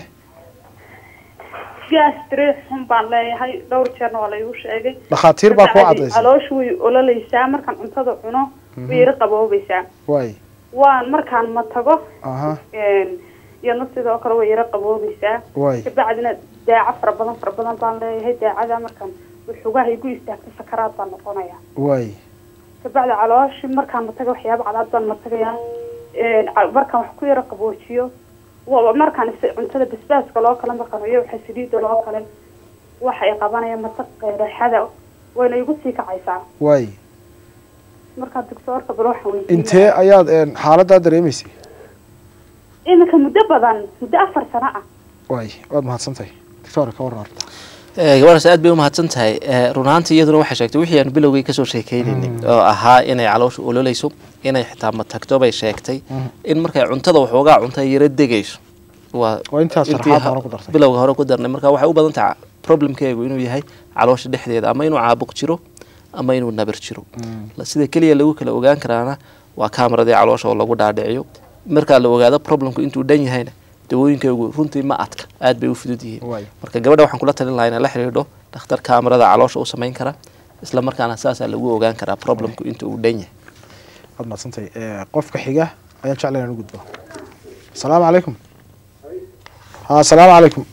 [SPEAKER 4] gastri xun baan leeyahay dhowr jeerna waa laygu sheegay
[SPEAKER 2] dhakhaatiir baa kuu
[SPEAKER 4] Kabacdi
[SPEAKER 2] cadaysay
[SPEAKER 4] calooshu way ololeysaa markaan cuntada cuno way yara qaboobaysaa
[SPEAKER 2] waay
[SPEAKER 4] waan markaan ma tago
[SPEAKER 2] aha
[SPEAKER 4] iyadna sidoo kale way yara qaboobaysaa
[SPEAKER 2] waay
[SPEAKER 4] kabacdina daaco fara badan fara badan baan leeyahay daacada markaan xugaha igu istaagto sakaraad baan noqonaya
[SPEAKER 2] waay
[SPEAKER 4] kabacdi calooshi markaan mataga waxyaaba cadaad baan matagayaa markaan wax ku yara qaboojiyo wa- markaan is- cuntada basbaaska loo kale markaan iyo waxa saliida loo kale waxa ay qabanayaan matag qeeraxada wayna igu sii kacaysaa
[SPEAKER 2] waay
[SPEAKER 4] markaa doctoorka bal waxaan weydiinaya
[SPEAKER 2] intee ayaad een, xaaladaa dareemaysay
[SPEAKER 4] iminka muddo badan muddo afar sano ah
[SPEAKER 2] waay waad mahadsantahay doctora ka waran horta
[SPEAKER 3] Eh, gabadhaas aad bay umahadsan tahay Eh, run ahaantii iyaduna waxay sheegtay wixii aan bilowgay kasoo sheekeynayni oo ahaa inay caloosha ololeyso inay xitaa matagto bay sheegtay in markay cuntada waxoogaa cunta yara degayso waa
[SPEAKER 2] Waa intaas
[SPEAKER 3] intii
[SPEAKER 2] sharaxaad
[SPEAKER 3] ha-
[SPEAKER 2] hore ku dartay.
[SPEAKER 3] bilowga hore ku darnay marka waxay u badan tahay problemkeegu inuu yahay caloosha dhexdeeda ama inuu caabuq jiro ama inuu nabar jiro La- sida keliya lagu kala ogaan karaana waa kamaradii caloosha oo lagu dhaadhiciyo markaa la ogaado problemku intuu dhan yahayna dawooyinkeegu runtii ma adka aad bay u fudud yihiin
[SPEAKER 2] Waay.
[SPEAKER 3] marka gabadha waxaan kula talin lahaa inay la xidhiidho dhakhtar kaamarada caloosha u samayn kara isla markaana saasaa lagu ogaan karaa problemku inta uu dhan yahay
[SPEAKER 2] waad mahadsantahay Eh, qofka xiga ayaan jeclay inaan u gudbo asalaamu calaykum ha asalaamu calaykum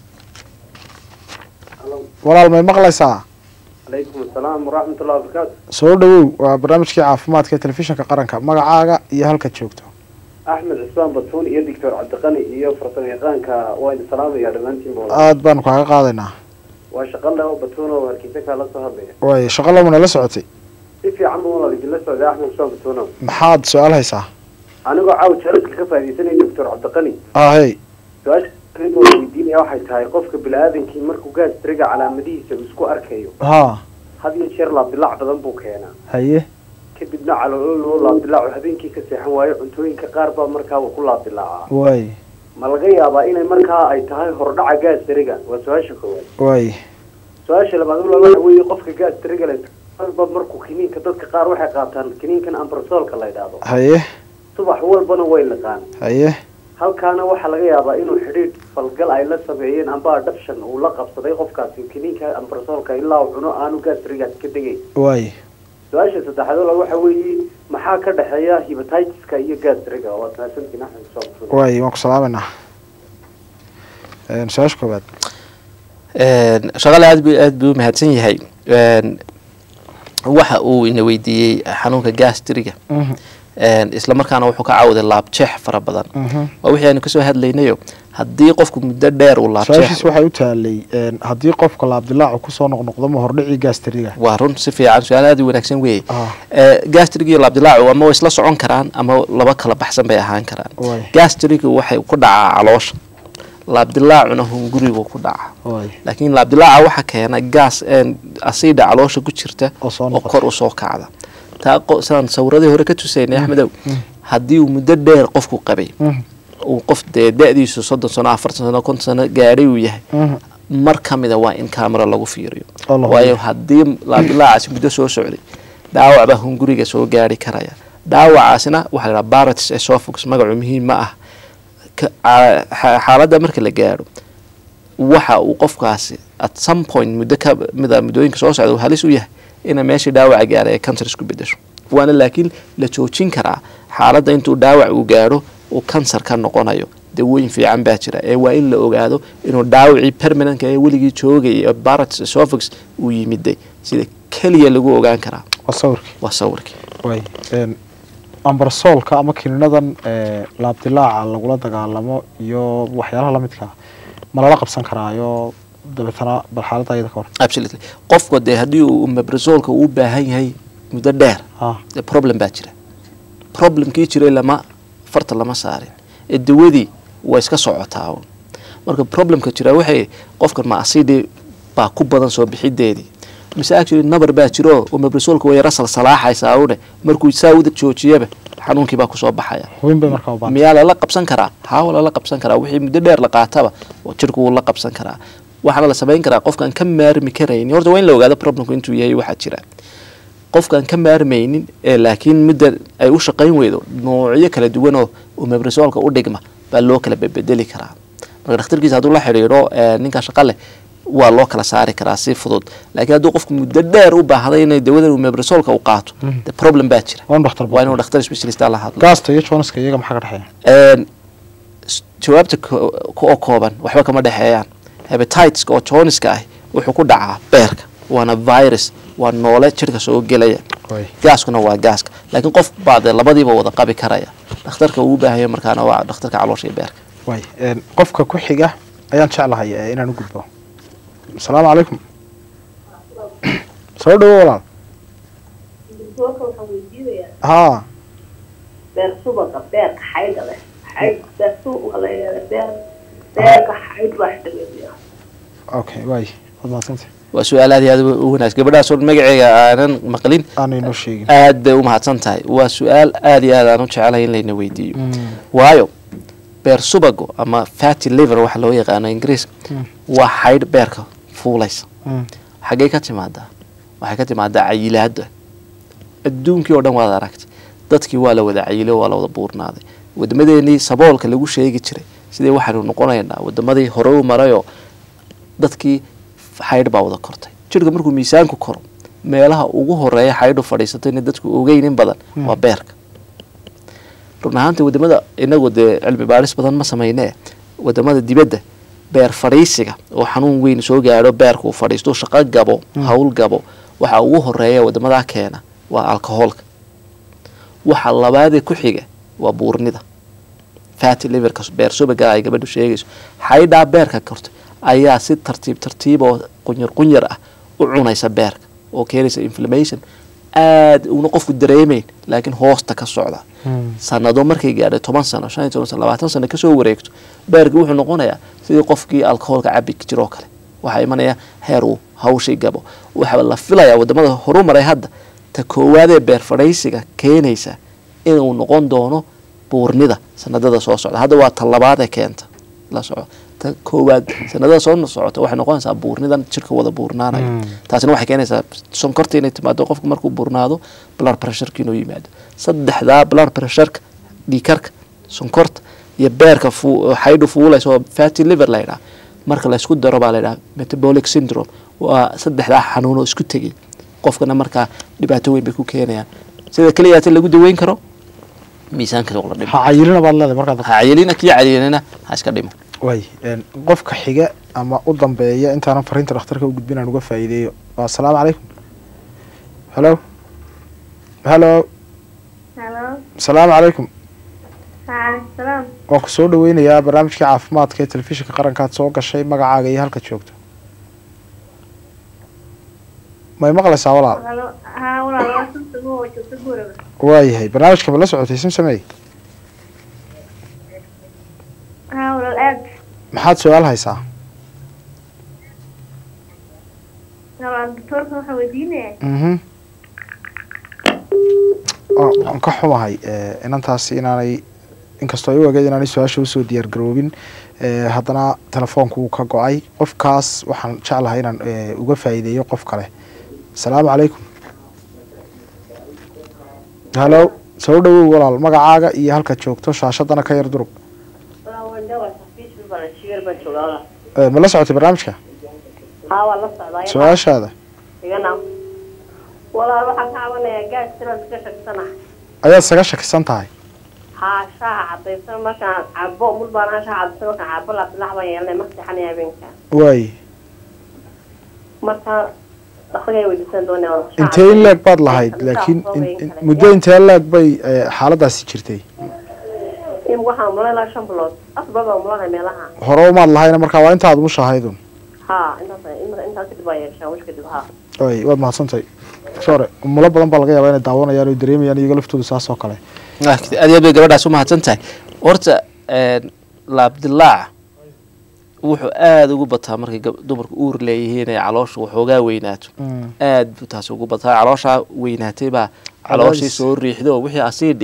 [SPEAKER 2] walaal may maqlaysaa
[SPEAKER 5] calaykum asalaam waraxmatullahi wabarakaatu
[SPEAKER 2] soo dhowow waa barnaamijkii caafimaadka ee telefishinka qaranka magacaaga iyo halkaad joogto
[SPEAKER 5] axmed cusmaan batuun iyo doctor cabdiqani iyo farsamo yaqaanka waan salaamaya dhammaantiinba
[SPEAKER 2] aad baanu kaaga qaadaynaa
[SPEAKER 5] waa shaqo leh oo batuun oo hargeysa kaala soo hadlaya
[SPEAKER 2] waay shaqo lamuna la socotay
[SPEAKER 5] si fiican buu walaal idinla socday axmed cusmaan batuuno
[SPEAKER 2] maxaad su-aal haysaa
[SPEAKER 5] anigoo caaw jalalka ka faaidaysanaya doctor cabdiqani
[SPEAKER 2] ahey
[SPEAKER 5] su-aasha aniga oo weydiinaya waxay tahay qofka bini-aadankii markuu gaastriga calaamadihiisa uu isku arkayo
[SPEAKER 2] ha
[SPEAKER 5] had iyo jeer laabdilaac badan buu keenaa
[SPEAKER 2] haye
[SPEAKER 5] kadibna calooloo laabdilaacu habeenkii ka seexan waayo cuntooyinka qaar baa markaa uu ku laabdilaacaa
[SPEAKER 2] waay
[SPEAKER 5] ma laga yaabaa inay markaa ay tahay hordhaca gaasriga waa su-aasha koowaad
[SPEAKER 2] waay
[SPEAKER 5] su-aasha labaad ula waxa weeye qofka gaasriga le walba markuu kiniinka dadka qaar waxay qaataan kiniinkan ambrasolka la yidhaahdo
[SPEAKER 2] haye
[SPEAKER 5] subax walbana way liqaan
[SPEAKER 2] haye
[SPEAKER 5] halkaana waxaa laga yaabaa inuu xidhiidh falgal ay la sameeyeen amba adhabshan uu la qabsaday qofkaasi kiniinka ambrasolka ilaa uu cuno aanu gaasrigaas ka degayn
[SPEAKER 2] waay
[SPEAKER 5] su-aasha saddexaad ula waxa weeye maxaa ka dhexeeya hepatitiska iyo gaasriga waad mahadsantiin axmed soo
[SPEAKER 2] waay waan ku salaameynaa Een, su-aasha koowaad
[SPEAKER 3] Een, shaqale aad bu aad buu umahadsan yahay Een, waxa uu ina weydiiyey xanuunka gastriga
[SPEAKER 2] Mhm,
[SPEAKER 3] Een, isla markaana wuxuu ka caawiday laabjeex fara badan
[SPEAKER 2] mhm.
[SPEAKER 3] waa wixii aanu kasoo hadlaynayo haddii qofku muddo dheer uu
[SPEAKER 2] su-aashiis
[SPEAKER 3] laabjeex
[SPEAKER 2] waxay u taalay een, haddii qofka laabdilaacu kusoo noqnoqdo ma hordhicii gaasteriga
[SPEAKER 3] waa run si fiican su-aal aad u wanaagsan weeye
[SPEAKER 2] Ah.
[SPEAKER 3] gastrig iyo laabdilaacu ama way isla socon karaan ama laba kala baxsan bay ahaan karaan
[SPEAKER 2] Waay.
[SPEAKER 3] gastrigu waxay ku dhacaa caloosha laabdilaacuna hungurigu ku dhaca
[SPEAKER 2] waay
[SPEAKER 3] laakiin laabdilaaca waxaa keena gaas asiida caloosha ku jirta
[SPEAKER 2] Oo soo
[SPEAKER 3] oo
[SPEAKER 2] noqota.
[SPEAKER 3] kor usoo kacda taa qo- sidaan sawiradii hore ka tusaynay axmedow haddii uu muddo dheer qofku qabay
[SPEAKER 2] Mhm,
[SPEAKER 3] uu qof dee da-diisu soddon sano afartan sano konton sano gaadhay uu yahay
[SPEAKER 2] mhm.
[SPEAKER 3] mar ka mida waa in camera lagu fiiriyo
[SPEAKER 2] Oo la hubiyo.
[SPEAKER 3] waayo haddii laabdilaacaasi muddo soo socday dhaawac baa hunguriga soo gaari karaya dhaawacaasina waxaa la dhaha baratis esophagus magacu muhiim ma ah Ka- aa- xa- xaaladda marka la gaadho waxa uu qofkaasi at some point muddo ka mida muddooyinka soo socda uu halis u yahay ina meeshii dhaawaca gaadhay ay cancer isku bedesho waana laakiin la joojin karaa xaaladda intuu dhaawac uu gaadho uu kansar ka noqonayo dawooyin fiican baa jira ee waa in la ogaado inuu dhaawacii permanentka ee weligii joogayay ee baratis esophagus uu yimiday sida keliya lagu ogaan karaa
[SPEAKER 2] waa sawirkii
[SPEAKER 3] waa sawirkii
[SPEAKER 2] waay een, ambarsoolka ama kiniinadan ee, laabdilaaca lagula dagaalamo iyo waxyaalaha lamidka ah ma lala qabsan karaayo dabeetana bal xaaladda ayada ka hor
[SPEAKER 3] absolutely qofka dee haddii uu mebrazolka uu u baahan yahay muddo dheer
[SPEAKER 2] ha
[SPEAKER 3] dee problem baa jira problemkii jiray lama farta lama saarin ee dawadii waa iska socotaa uun. marka problemka jira waxay qofkan ma asidi baa ku badan soo bixideedii mise actually nabar baa jiro oo mebrazolka way yara salsalaaxaysaa une markuu saa uda joojiyaba xanuunkii baa kusoo baxaya
[SPEAKER 2] hubin bay markaa u baahan
[SPEAKER 3] miyaa lala qabsan karaa haa waa lala qabsan karaa wixii muddo dheer la qaataba oo jirku wuu la qabsan karaa waxaana la samayn karaa qofkaan ka maarmi karaynin horta waa in la ogaado problemku intuu yahay waxaa jira qofkaan ka maarmaynin ee laakiin midda ay u shaqayn weydo noocyo kala duwan oo omeprazolka u dhigma baa loo kala bedbedeli karaa marka dhakhtarkiisa hadduu la xidhiidho ee, ninka shaqa leh waa loo kala saari karaa si fudud laakiin hadduu qofku muddo dheer u baahday inay dawadan omeprazolka u qaato de problem baa jira
[SPEAKER 2] waa in dhakhtar
[SPEAKER 3] waa inuu dhakhtar specialista la hadlo
[SPEAKER 2] gaasta iyo jooniska iyaga maxaa ka dhexeeya
[SPEAKER 3] Een, s- jawaabta ko- ko- oo kooban waxba kama dhexeeyaan hebatiteska oo joniska ah wuxuu ku dhacaa beerka waana virus waa noole jirka soo gelaya
[SPEAKER 2] Way.
[SPEAKER 3] gaaskuna waa gaaska laakiin qof baa dee labadiiba wada qabi karaya dhakhtarka uu u baahanya markaana waa dhakhtarka caloosha iyo beerka
[SPEAKER 2] way een, qofka ku xiga ayaan jeclahay eh, inaan u gudbo asalaamu calaykum soo dhawo walaal
[SPEAKER 6] Doctorka waxaan weydiinayaa
[SPEAKER 2] haa
[SPEAKER 6] beer subaga beerka xaydha leh xayd beer subaga la yidhahda beer beerka xayd baa xidhiidhiya
[SPEAKER 2] okay way waad mahadsantay
[SPEAKER 3] waa su-aal aad iyo aad u wanaagsan gabadhaasoo magaceega aanan maqlin
[SPEAKER 2] aanay noo sheegin
[SPEAKER 3] aad bay u mahadsan tahay waa su-aal aad iyo aad aan u jecelahay in layna weydiiyo waayo beer subago ama fatty liver waxa loo yaqaano ingiriiska waa xaydh beerka fuulaysa
[SPEAKER 2] Mm.
[SPEAKER 3] xaggay ka timaadaa waxay ka timaadaa cayilaada adduunkii oo dhan waad aragtay dadkii waa la wada cayilay waa la wada buurnaaday wadamadeenii saboolka lagu sheegi jiray sidee waxaanu noqonaynaa wadamadii hore u marayoo dadkii xaydh baa wada kortay jirka markuu miisaanku koro meelaha ugu horeeya xaydhu fadhiisato ina dadku ogeyn in badan waa beerka run ahaantii wadamada inagu dee cilmi baadhis badan ma sameynee wadamada dibadda beer fadhiisiga oo xanuun weyn soo gaadho beerka uu fadhiisto shaqo gabo hawl gabo waxa ugu horeeya wadamadaa keena waa alcoholka waxa labaadee ku xiga waa buurnida fatty liverka beer subaga ay gabadhu sheegayso xaydhaa beerka kortay ayaa si tartiib tartiib oo qunyar qunyar ah u cunaysa beerka oo keenaysa inflammation aad una qofku dareemayn laakiin hoosta ka socda sanado markay gaadhay toban sano shan iyo toban sano labaatan sano kasoo wareegto beerki wuxuu noqonayaa sidii qofkii alcoholka cabi jiroo kale waxaa imanaya heer uu hawshii gabo waxaa la filayaa wadamada horumaray hadda ta koowaadee beer fadhaysiga keenaysa inuu noqon doono buurnida sanadada soo socda hadda waa ta labaad ee keenta la soco ta koowaad sanadada soo socota waxay noqonaysaa buurnidan jirka wada buurnaanayo taasina waxay keenaysaa sonkorta inay timaado qofku markuu buurnaado blood pressureka inuu yimaado saddexdaa blood pressureka dhiikarka sonkorta iyo beerka fu- xaydhu fuulaysa oo fatty liver la yidhaha marka laysku daro baa la yidhaha metabolic syndrome waa saddexdaa xanuun oo isku tegay qofkana markaa dhibaato weyn bay ku keenayaan sida keliyaata lagu daweyn karo miisaanka la dhimo
[SPEAKER 2] ha cayilina baad leedahay markaad
[SPEAKER 3] ha cayilina kii cayilina ha iska dhimo
[SPEAKER 2] way een, qofka xiga ama u dambeeya intaanan fariinta dhakhtarka u gudbin aan uga faa'iideeyo waa asalaamu calaykum halo halo
[SPEAKER 7] Hello.
[SPEAKER 2] asalaamu calaykum
[SPEAKER 7] Waalaikum salaam.
[SPEAKER 2] waan ku soo dhaweynayaa barnaamijkii caafimaadka ee telefishinka qarankaad soo gashay magacaaga iyo halka joogto may maqlaysaa walaal
[SPEAKER 7] Hello. Haa walaal waa sunta oo joogta guriga.
[SPEAKER 2] waayahay barnaamijka ma la socotay simsamey
[SPEAKER 7] Haa walaal aad.
[SPEAKER 2] maxaad su-aal haysaa
[SPEAKER 7] Walaal doctorka waxa weydiinaya.
[SPEAKER 2] mhm Waa- waan ka xumahay eh, inantaasi inaanay inkastoo ay u egeed inaanay su-aasha usoo diyaar garoobin eh, haddana telefoonku wuu ka go-ay qofkaas waxaan jeclahay inaan eh, uga faa'iideeyo qof kale asalaamu calaykum halo soo dhawow walaal magacaaga iyo halka joogto shaashadana ka yar durug
[SPEAKER 6] Walaal waan dhawaa safiis baan shiir baan joogaa.
[SPEAKER 2] Eh, ma la socotay barnaamijka
[SPEAKER 6] Haa waa la socdaa.
[SPEAKER 2] su-aashaada
[SPEAKER 6] Igana. Walaal waxaan ka cabanayaa gaas tiran iska shaksana.
[SPEAKER 2] ayaad saga shakisan tahay
[SPEAKER 6] Haa shaaha cadaysan markaan cabo mul baan aan shaaha cadaysan markaan cabo la bilax baan yeelanay ma seexanay habeenka.
[SPEAKER 2] waaye
[SPEAKER 6] Marka dhakhtarka ay weydiisan doonaa.
[SPEAKER 2] intee in leeg baad lahayd laakiin in- in- muddo intee leeg bay eh, xaaladaasi jirtay
[SPEAKER 6] in waxaan mulay ilaa shan bilood afar bilood baan mulanay meelaha.
[SPEAKER 2] hore umaad lahayna markaa waa intaad mushahaydun
[SPEAKER 6] Haa intaas intaas kadib baa yeeshaa wish kadib haa.
[SPEAKER 2] ay waad mahadsantahay sore umulo badan baa laga yaabaa inay daawanayaan oo dareemayaan iyaga laftooda saas oo kale
[SPEAKER 3] Ah, aad iyo aad bay gabadhaas u mahadsan tahay horta een, laabdilaaca wuxuu aada ugu bataa markay gab- dumarku uur leeyihiin ee caloosha waxoogaa weynaato aad buu taasi ugu bataa calooshaa weynaatay baa calooshii
[SPEAKER 2] Cadaadis.
[SPEAKER 3] soo riixdo oo wixii asiidhi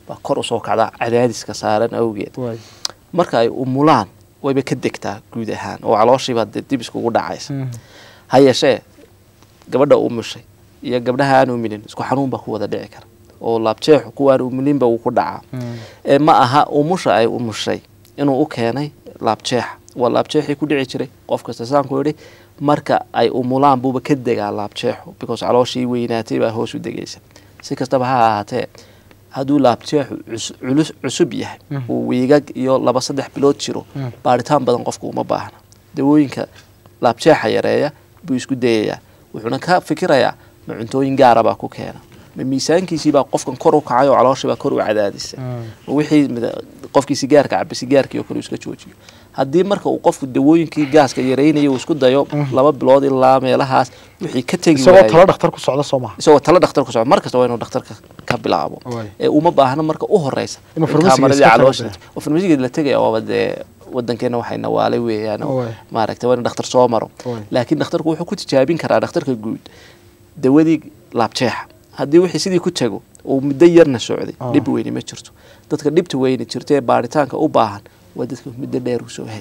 [SPEAKER 3] baa kor usoo kacda cadaadiska saaran awgeed
[SPEAKER 2] waay
[SPEAKER 3] marka ay umulaan wayba ka degtaa guud ahaan oo calooshiibaa dee dib iskugu dhacaysa ha yeeshee gabadha umushay iyo gabdhaha aan umilin isku xanuun baa ku wada dhici kara oo laabjeexu kuwaan umilinba uu ku dhacaa ee ma aha umusha ay umushay inuu u keenay laabjeexa waa laabjeexii ku dhici jiray qof kasta saanku yidhi marka ay umulaan buuba ka degaa laabjeexu because calooshii weynaatay baa hoos u degaysa si kastaba ha ahaatee hadduu laabjeexu cus- culus cusub yahay uu wiigag iyo laba saddex bilood jiro baaritaan badan qofka uma baahna dawooyinka laabjeexa yareeya buu isku dayayaa wuxuuna ka fikirayaa ma cuntooyin gaara baa ku keena ma miisaankiisii baa qofkan kor u kacay oo calooshii baa kor u cadaadisay ma wixii mida- qofkii sigaarka cabay sigaarkii oo kale uu iska joojiyo haddii marka uu qofku dawooyinkii gaaska yareynaya uu isku dayo laba bilood ilaa meelahaas wixii ka tegi
[SPEAKER 2] isagoo
[SPEAKER 3] waayay
[SPEAKER 2] talo dhakhtar ku socda soo maha
[SPEAKER 3] isagoo talo dhakhtar ku socda mar kasta waa inuu dhakhtarka ka bilaabo
[SPEAKER 2] Waay.
[SPEAKER 3] ee uma baahna marka u horeysa
[SPEAKER 2] Inuu
[SPEAKER 3] in
[SPEAKER 2] farmasiga
[SPEAKER 3] kaamadii
[SPEAKER 2] iska tago
[SPEAKER 3] caloosha
[SPEAKER 2] dee.
[SPEAKER 3] oo farmasiga la tegaya waaba dee wadankeena waxay nawaalay weeyaan oo
[SPEAKER 2] Waay.
[SPEAKER 3] maaragtay waa in dhakhtar soo maro
[SPEAKER 2] Waay.
[SPEAKER 3] laakiin dhakhtarku wuxuu ku tijaabin karaa dhakhtarka guud dawadii laabjeexa haddii wixii sidii ku tago uu muddo yarna socday
[SPEAKER 2] Ah.
[SPEAKER 3] dhib weyni ma jirto dadka dhibta weyni jirta ee baaritaanka u baahan waa dadka muddo dheer u soo hayay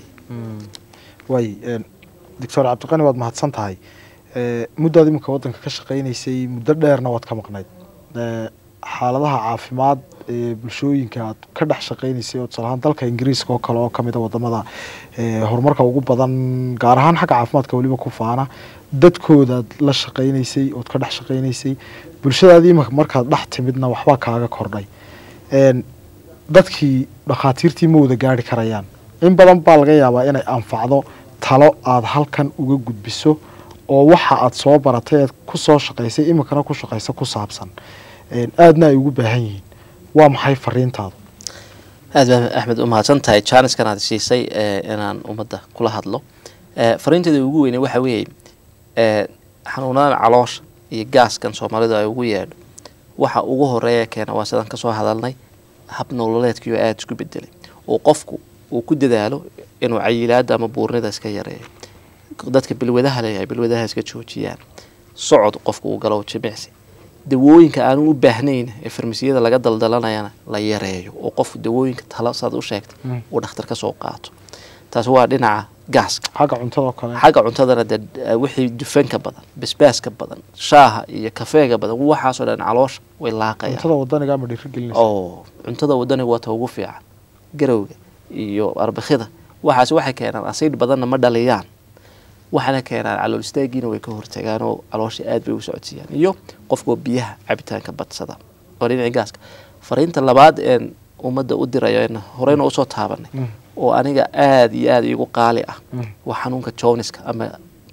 [SPEAKER 2] waay doctor cabdiqani waad mahadsan tahay Eh, muddaad iminka waddanka ka shaqaynaysay muddo dheerna waad ka maqnayd Eh, xaaladaha caafimaad ee bulshooyinka aad ka dhex shaqaynaysay oo tusaale ahaan dalka ingiriiska oo kale oo kamid a wadamada eh, horumarka ugu badan gaar ahaan xagga caafimaadka weliba ku faana dadkoodaad la shaqaynaysay ood ka dhex shaqaynaysay bulshadaadii iminka markaad dhex timidna waxbaa kaaga kordhay En, dadkii dhakhaatiirtii ma wada gaari karayaan in badan baa laga yaabaa inay anfacdo talo aada halkan uga gudbiso oo waxa aad soo baratay eed ku soo shaqaysay iminkana ku shaqaysa ku saabsan En, aadna ay ugu baahan yihiin waa maxay fariintaadu
[SPEAKER 3] aad baa axmed u mahadsan tahay jaaniskan aad siisay ee, inaan ummadda kula hadlo Ee, fariinteeda ugu weyne waxa weeye ee, xanuunadan caloosha iyo gaaskan soomaalidu ay ugu yeedho waxa ugu horeeya keena waa sidaan kasoo hadalnay hab nololeedkii oo aada isku bedelay oo qofku uu ku dadaalo inuu cayilaada ama buurnida iska yareeyo dadka bilwadaha leeyahay bilwadaha iska joojiyaan socod qofku uu galo jimicsi dawooyinka aanu u baahnayn ee farmasiyada laga daldalanayana la yareeyo oo qofku dawooyinka talo saad u sheegtay
[SPEAKER 2] Mm.
[SPEAKER 3] uu dhakhtar ka soo qaato taasi waa dhinaca gaaska
[SPEAKER 2] xagga cuntadoo kale
[SPEAKER 3] xagga cuntadana dee eh, wixii dufanka badan basbaaska badan shaaha iyo kafeega badan waxaasoo dhan caloosha way laaqayaan
[SPEAKER 2] cuntada wadaniga ma dhiirigelinaysa
[SPEAKER 3] oo cuntada wadaniga waa ta ugu fiican garowga iyo arbakida waxaas waxay keenaan asiid badanna ma dhaliyaan waxaana keenaan calool istaagiina way ka hortagaan oo caloosha aad bay u socodsiiyaan iyo qofkoo biyaha cabitaanka badsada oo dhinaci gaaska fariinta labaad een ummadda u dirayo een horeyna usoo taabanay
[SPEAKER 2] Mm.
[SPEAKER 3] oo aniga aad iyo aad igu qaali ah
[SPEAKER 2] Mm.
[SPEAKER 3] waa xanuunka joniska ama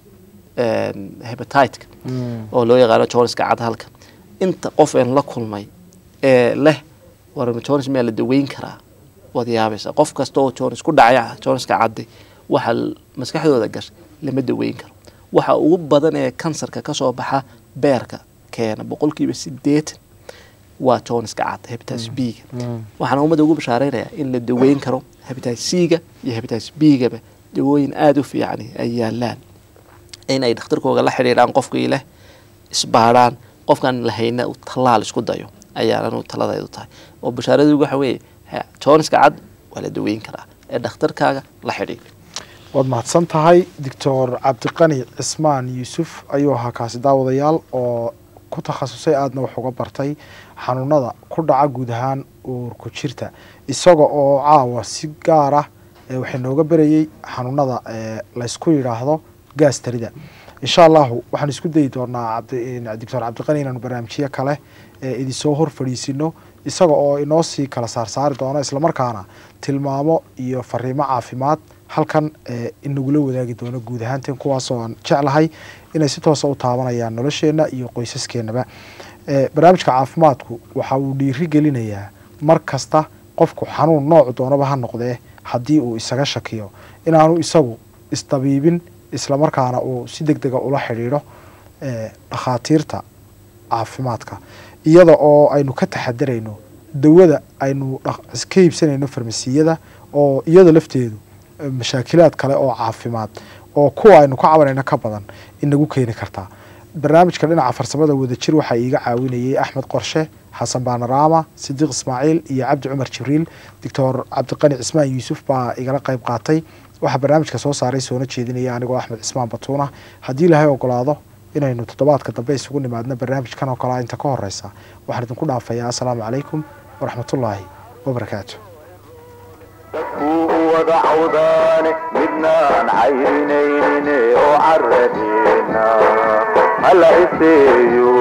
[SPEAKER 3] een, hepatitka
[SPEAKER 2] Mm.
[SPEAKER 3] oo loo yaqaano joniska cadhalka inta qof een la kulmay ee leh war jonis miyaa la daweyn karaa waad yaabaysaa qof kasta oo jonis ku dhacaya joniska caddi waxa l- maskaxdooda gashay lama daweyn karo waxa ugu badan ee kansarka kasoo baxa beerka keena boqolkiiba sideetan waa joniska cad hepatitis b-ga
[SPEAKER 2] Mm.
[SPEAKER 3] waxaana ummadda ugu bashaareynaya in la daweyn karo hepatitis c-ga iyo hepatitis b-gaba dawooyin aada u fiican ay yaalaan in ay dhakhtarkooga la xidhiidhaan qofkii leh isbaadhaan qofkaan lahayna uu tallaal isku dayo ayaananu taladaydu tahay oo bashaaradu waxa weeye ha, joniska cad waa la daweyn karaa ee dhakhtarkaaga la xidhiidh
[SPEAKER 2] waad mahadsan tahay doctor cabdiqani cismaan yuusuf ayuu ahaa kaasi daawadayaal oo ku takhasusay aadna wax uga bartay xanuunada ku dhaca guud ahaan uurku jirta isaga oo caawa si gaar ah ee waxay nooga berayey xanuunada ee laysku yidhaahdo gaas tarida insha allahu waxaan isku dayi doonaa cabdi- doctor cabdiqani inaanu barnaamijyo kale ee idinsoo hor fadhiisino isaga oo inoo sii kala saarsaari doono islamarkaana tilmaamo iyo fariimo caafimaad halkan ee inagula wadaagi doono guud ahaanteen kuwaasoo aan jeclahay inay si toosa u taabanayaan nolosheenna iyo qoysaskeenaba ee barnaamijka caafimaadku waxa uu dhiiri gelinayaa mar kasta qofku xanuun noocu doonaba ha noqdee haddii uu isaga shakiyo inaanu isagu isdabiibin islamarkaana uu si deg dega ula xidhiidho ee dhakhaatiirta caafimaadka iyada oo aynu ka taxadarayno dawada aynu dhaq- ka iibsanayno farmasiyada oo iyada lafteedu eh, mashaakilaad kale oo caafimaad oo kuwa aynu ka cabanayno ka badan inagu keeni kartaa barnaamijka dhinaca farsamada wadajir waxaa iiga caawinayay axmed qorshe xasan baanaraama sidiiq ismaaciil iyo cabdi cumar jibriil doctor cabdiqani cismaan yuusuf baa igala qayb qaatay waxaa barnaamijka soo saaray soona jeedinaya anigoo axmed cismaan batuuna haddii ilaahay ogolaado inaynu toddobaadka dambe isugu nimaadno barnaamijkan oo kalea inta ka horeysa waxaan idinku dhaafayaa assalaamu calaykum waraxmatullaahi wabarakaatu
[SPEAKER 1] dadkuu wada cawdaane midnaan cayrinayne oo caradina hala iseeyo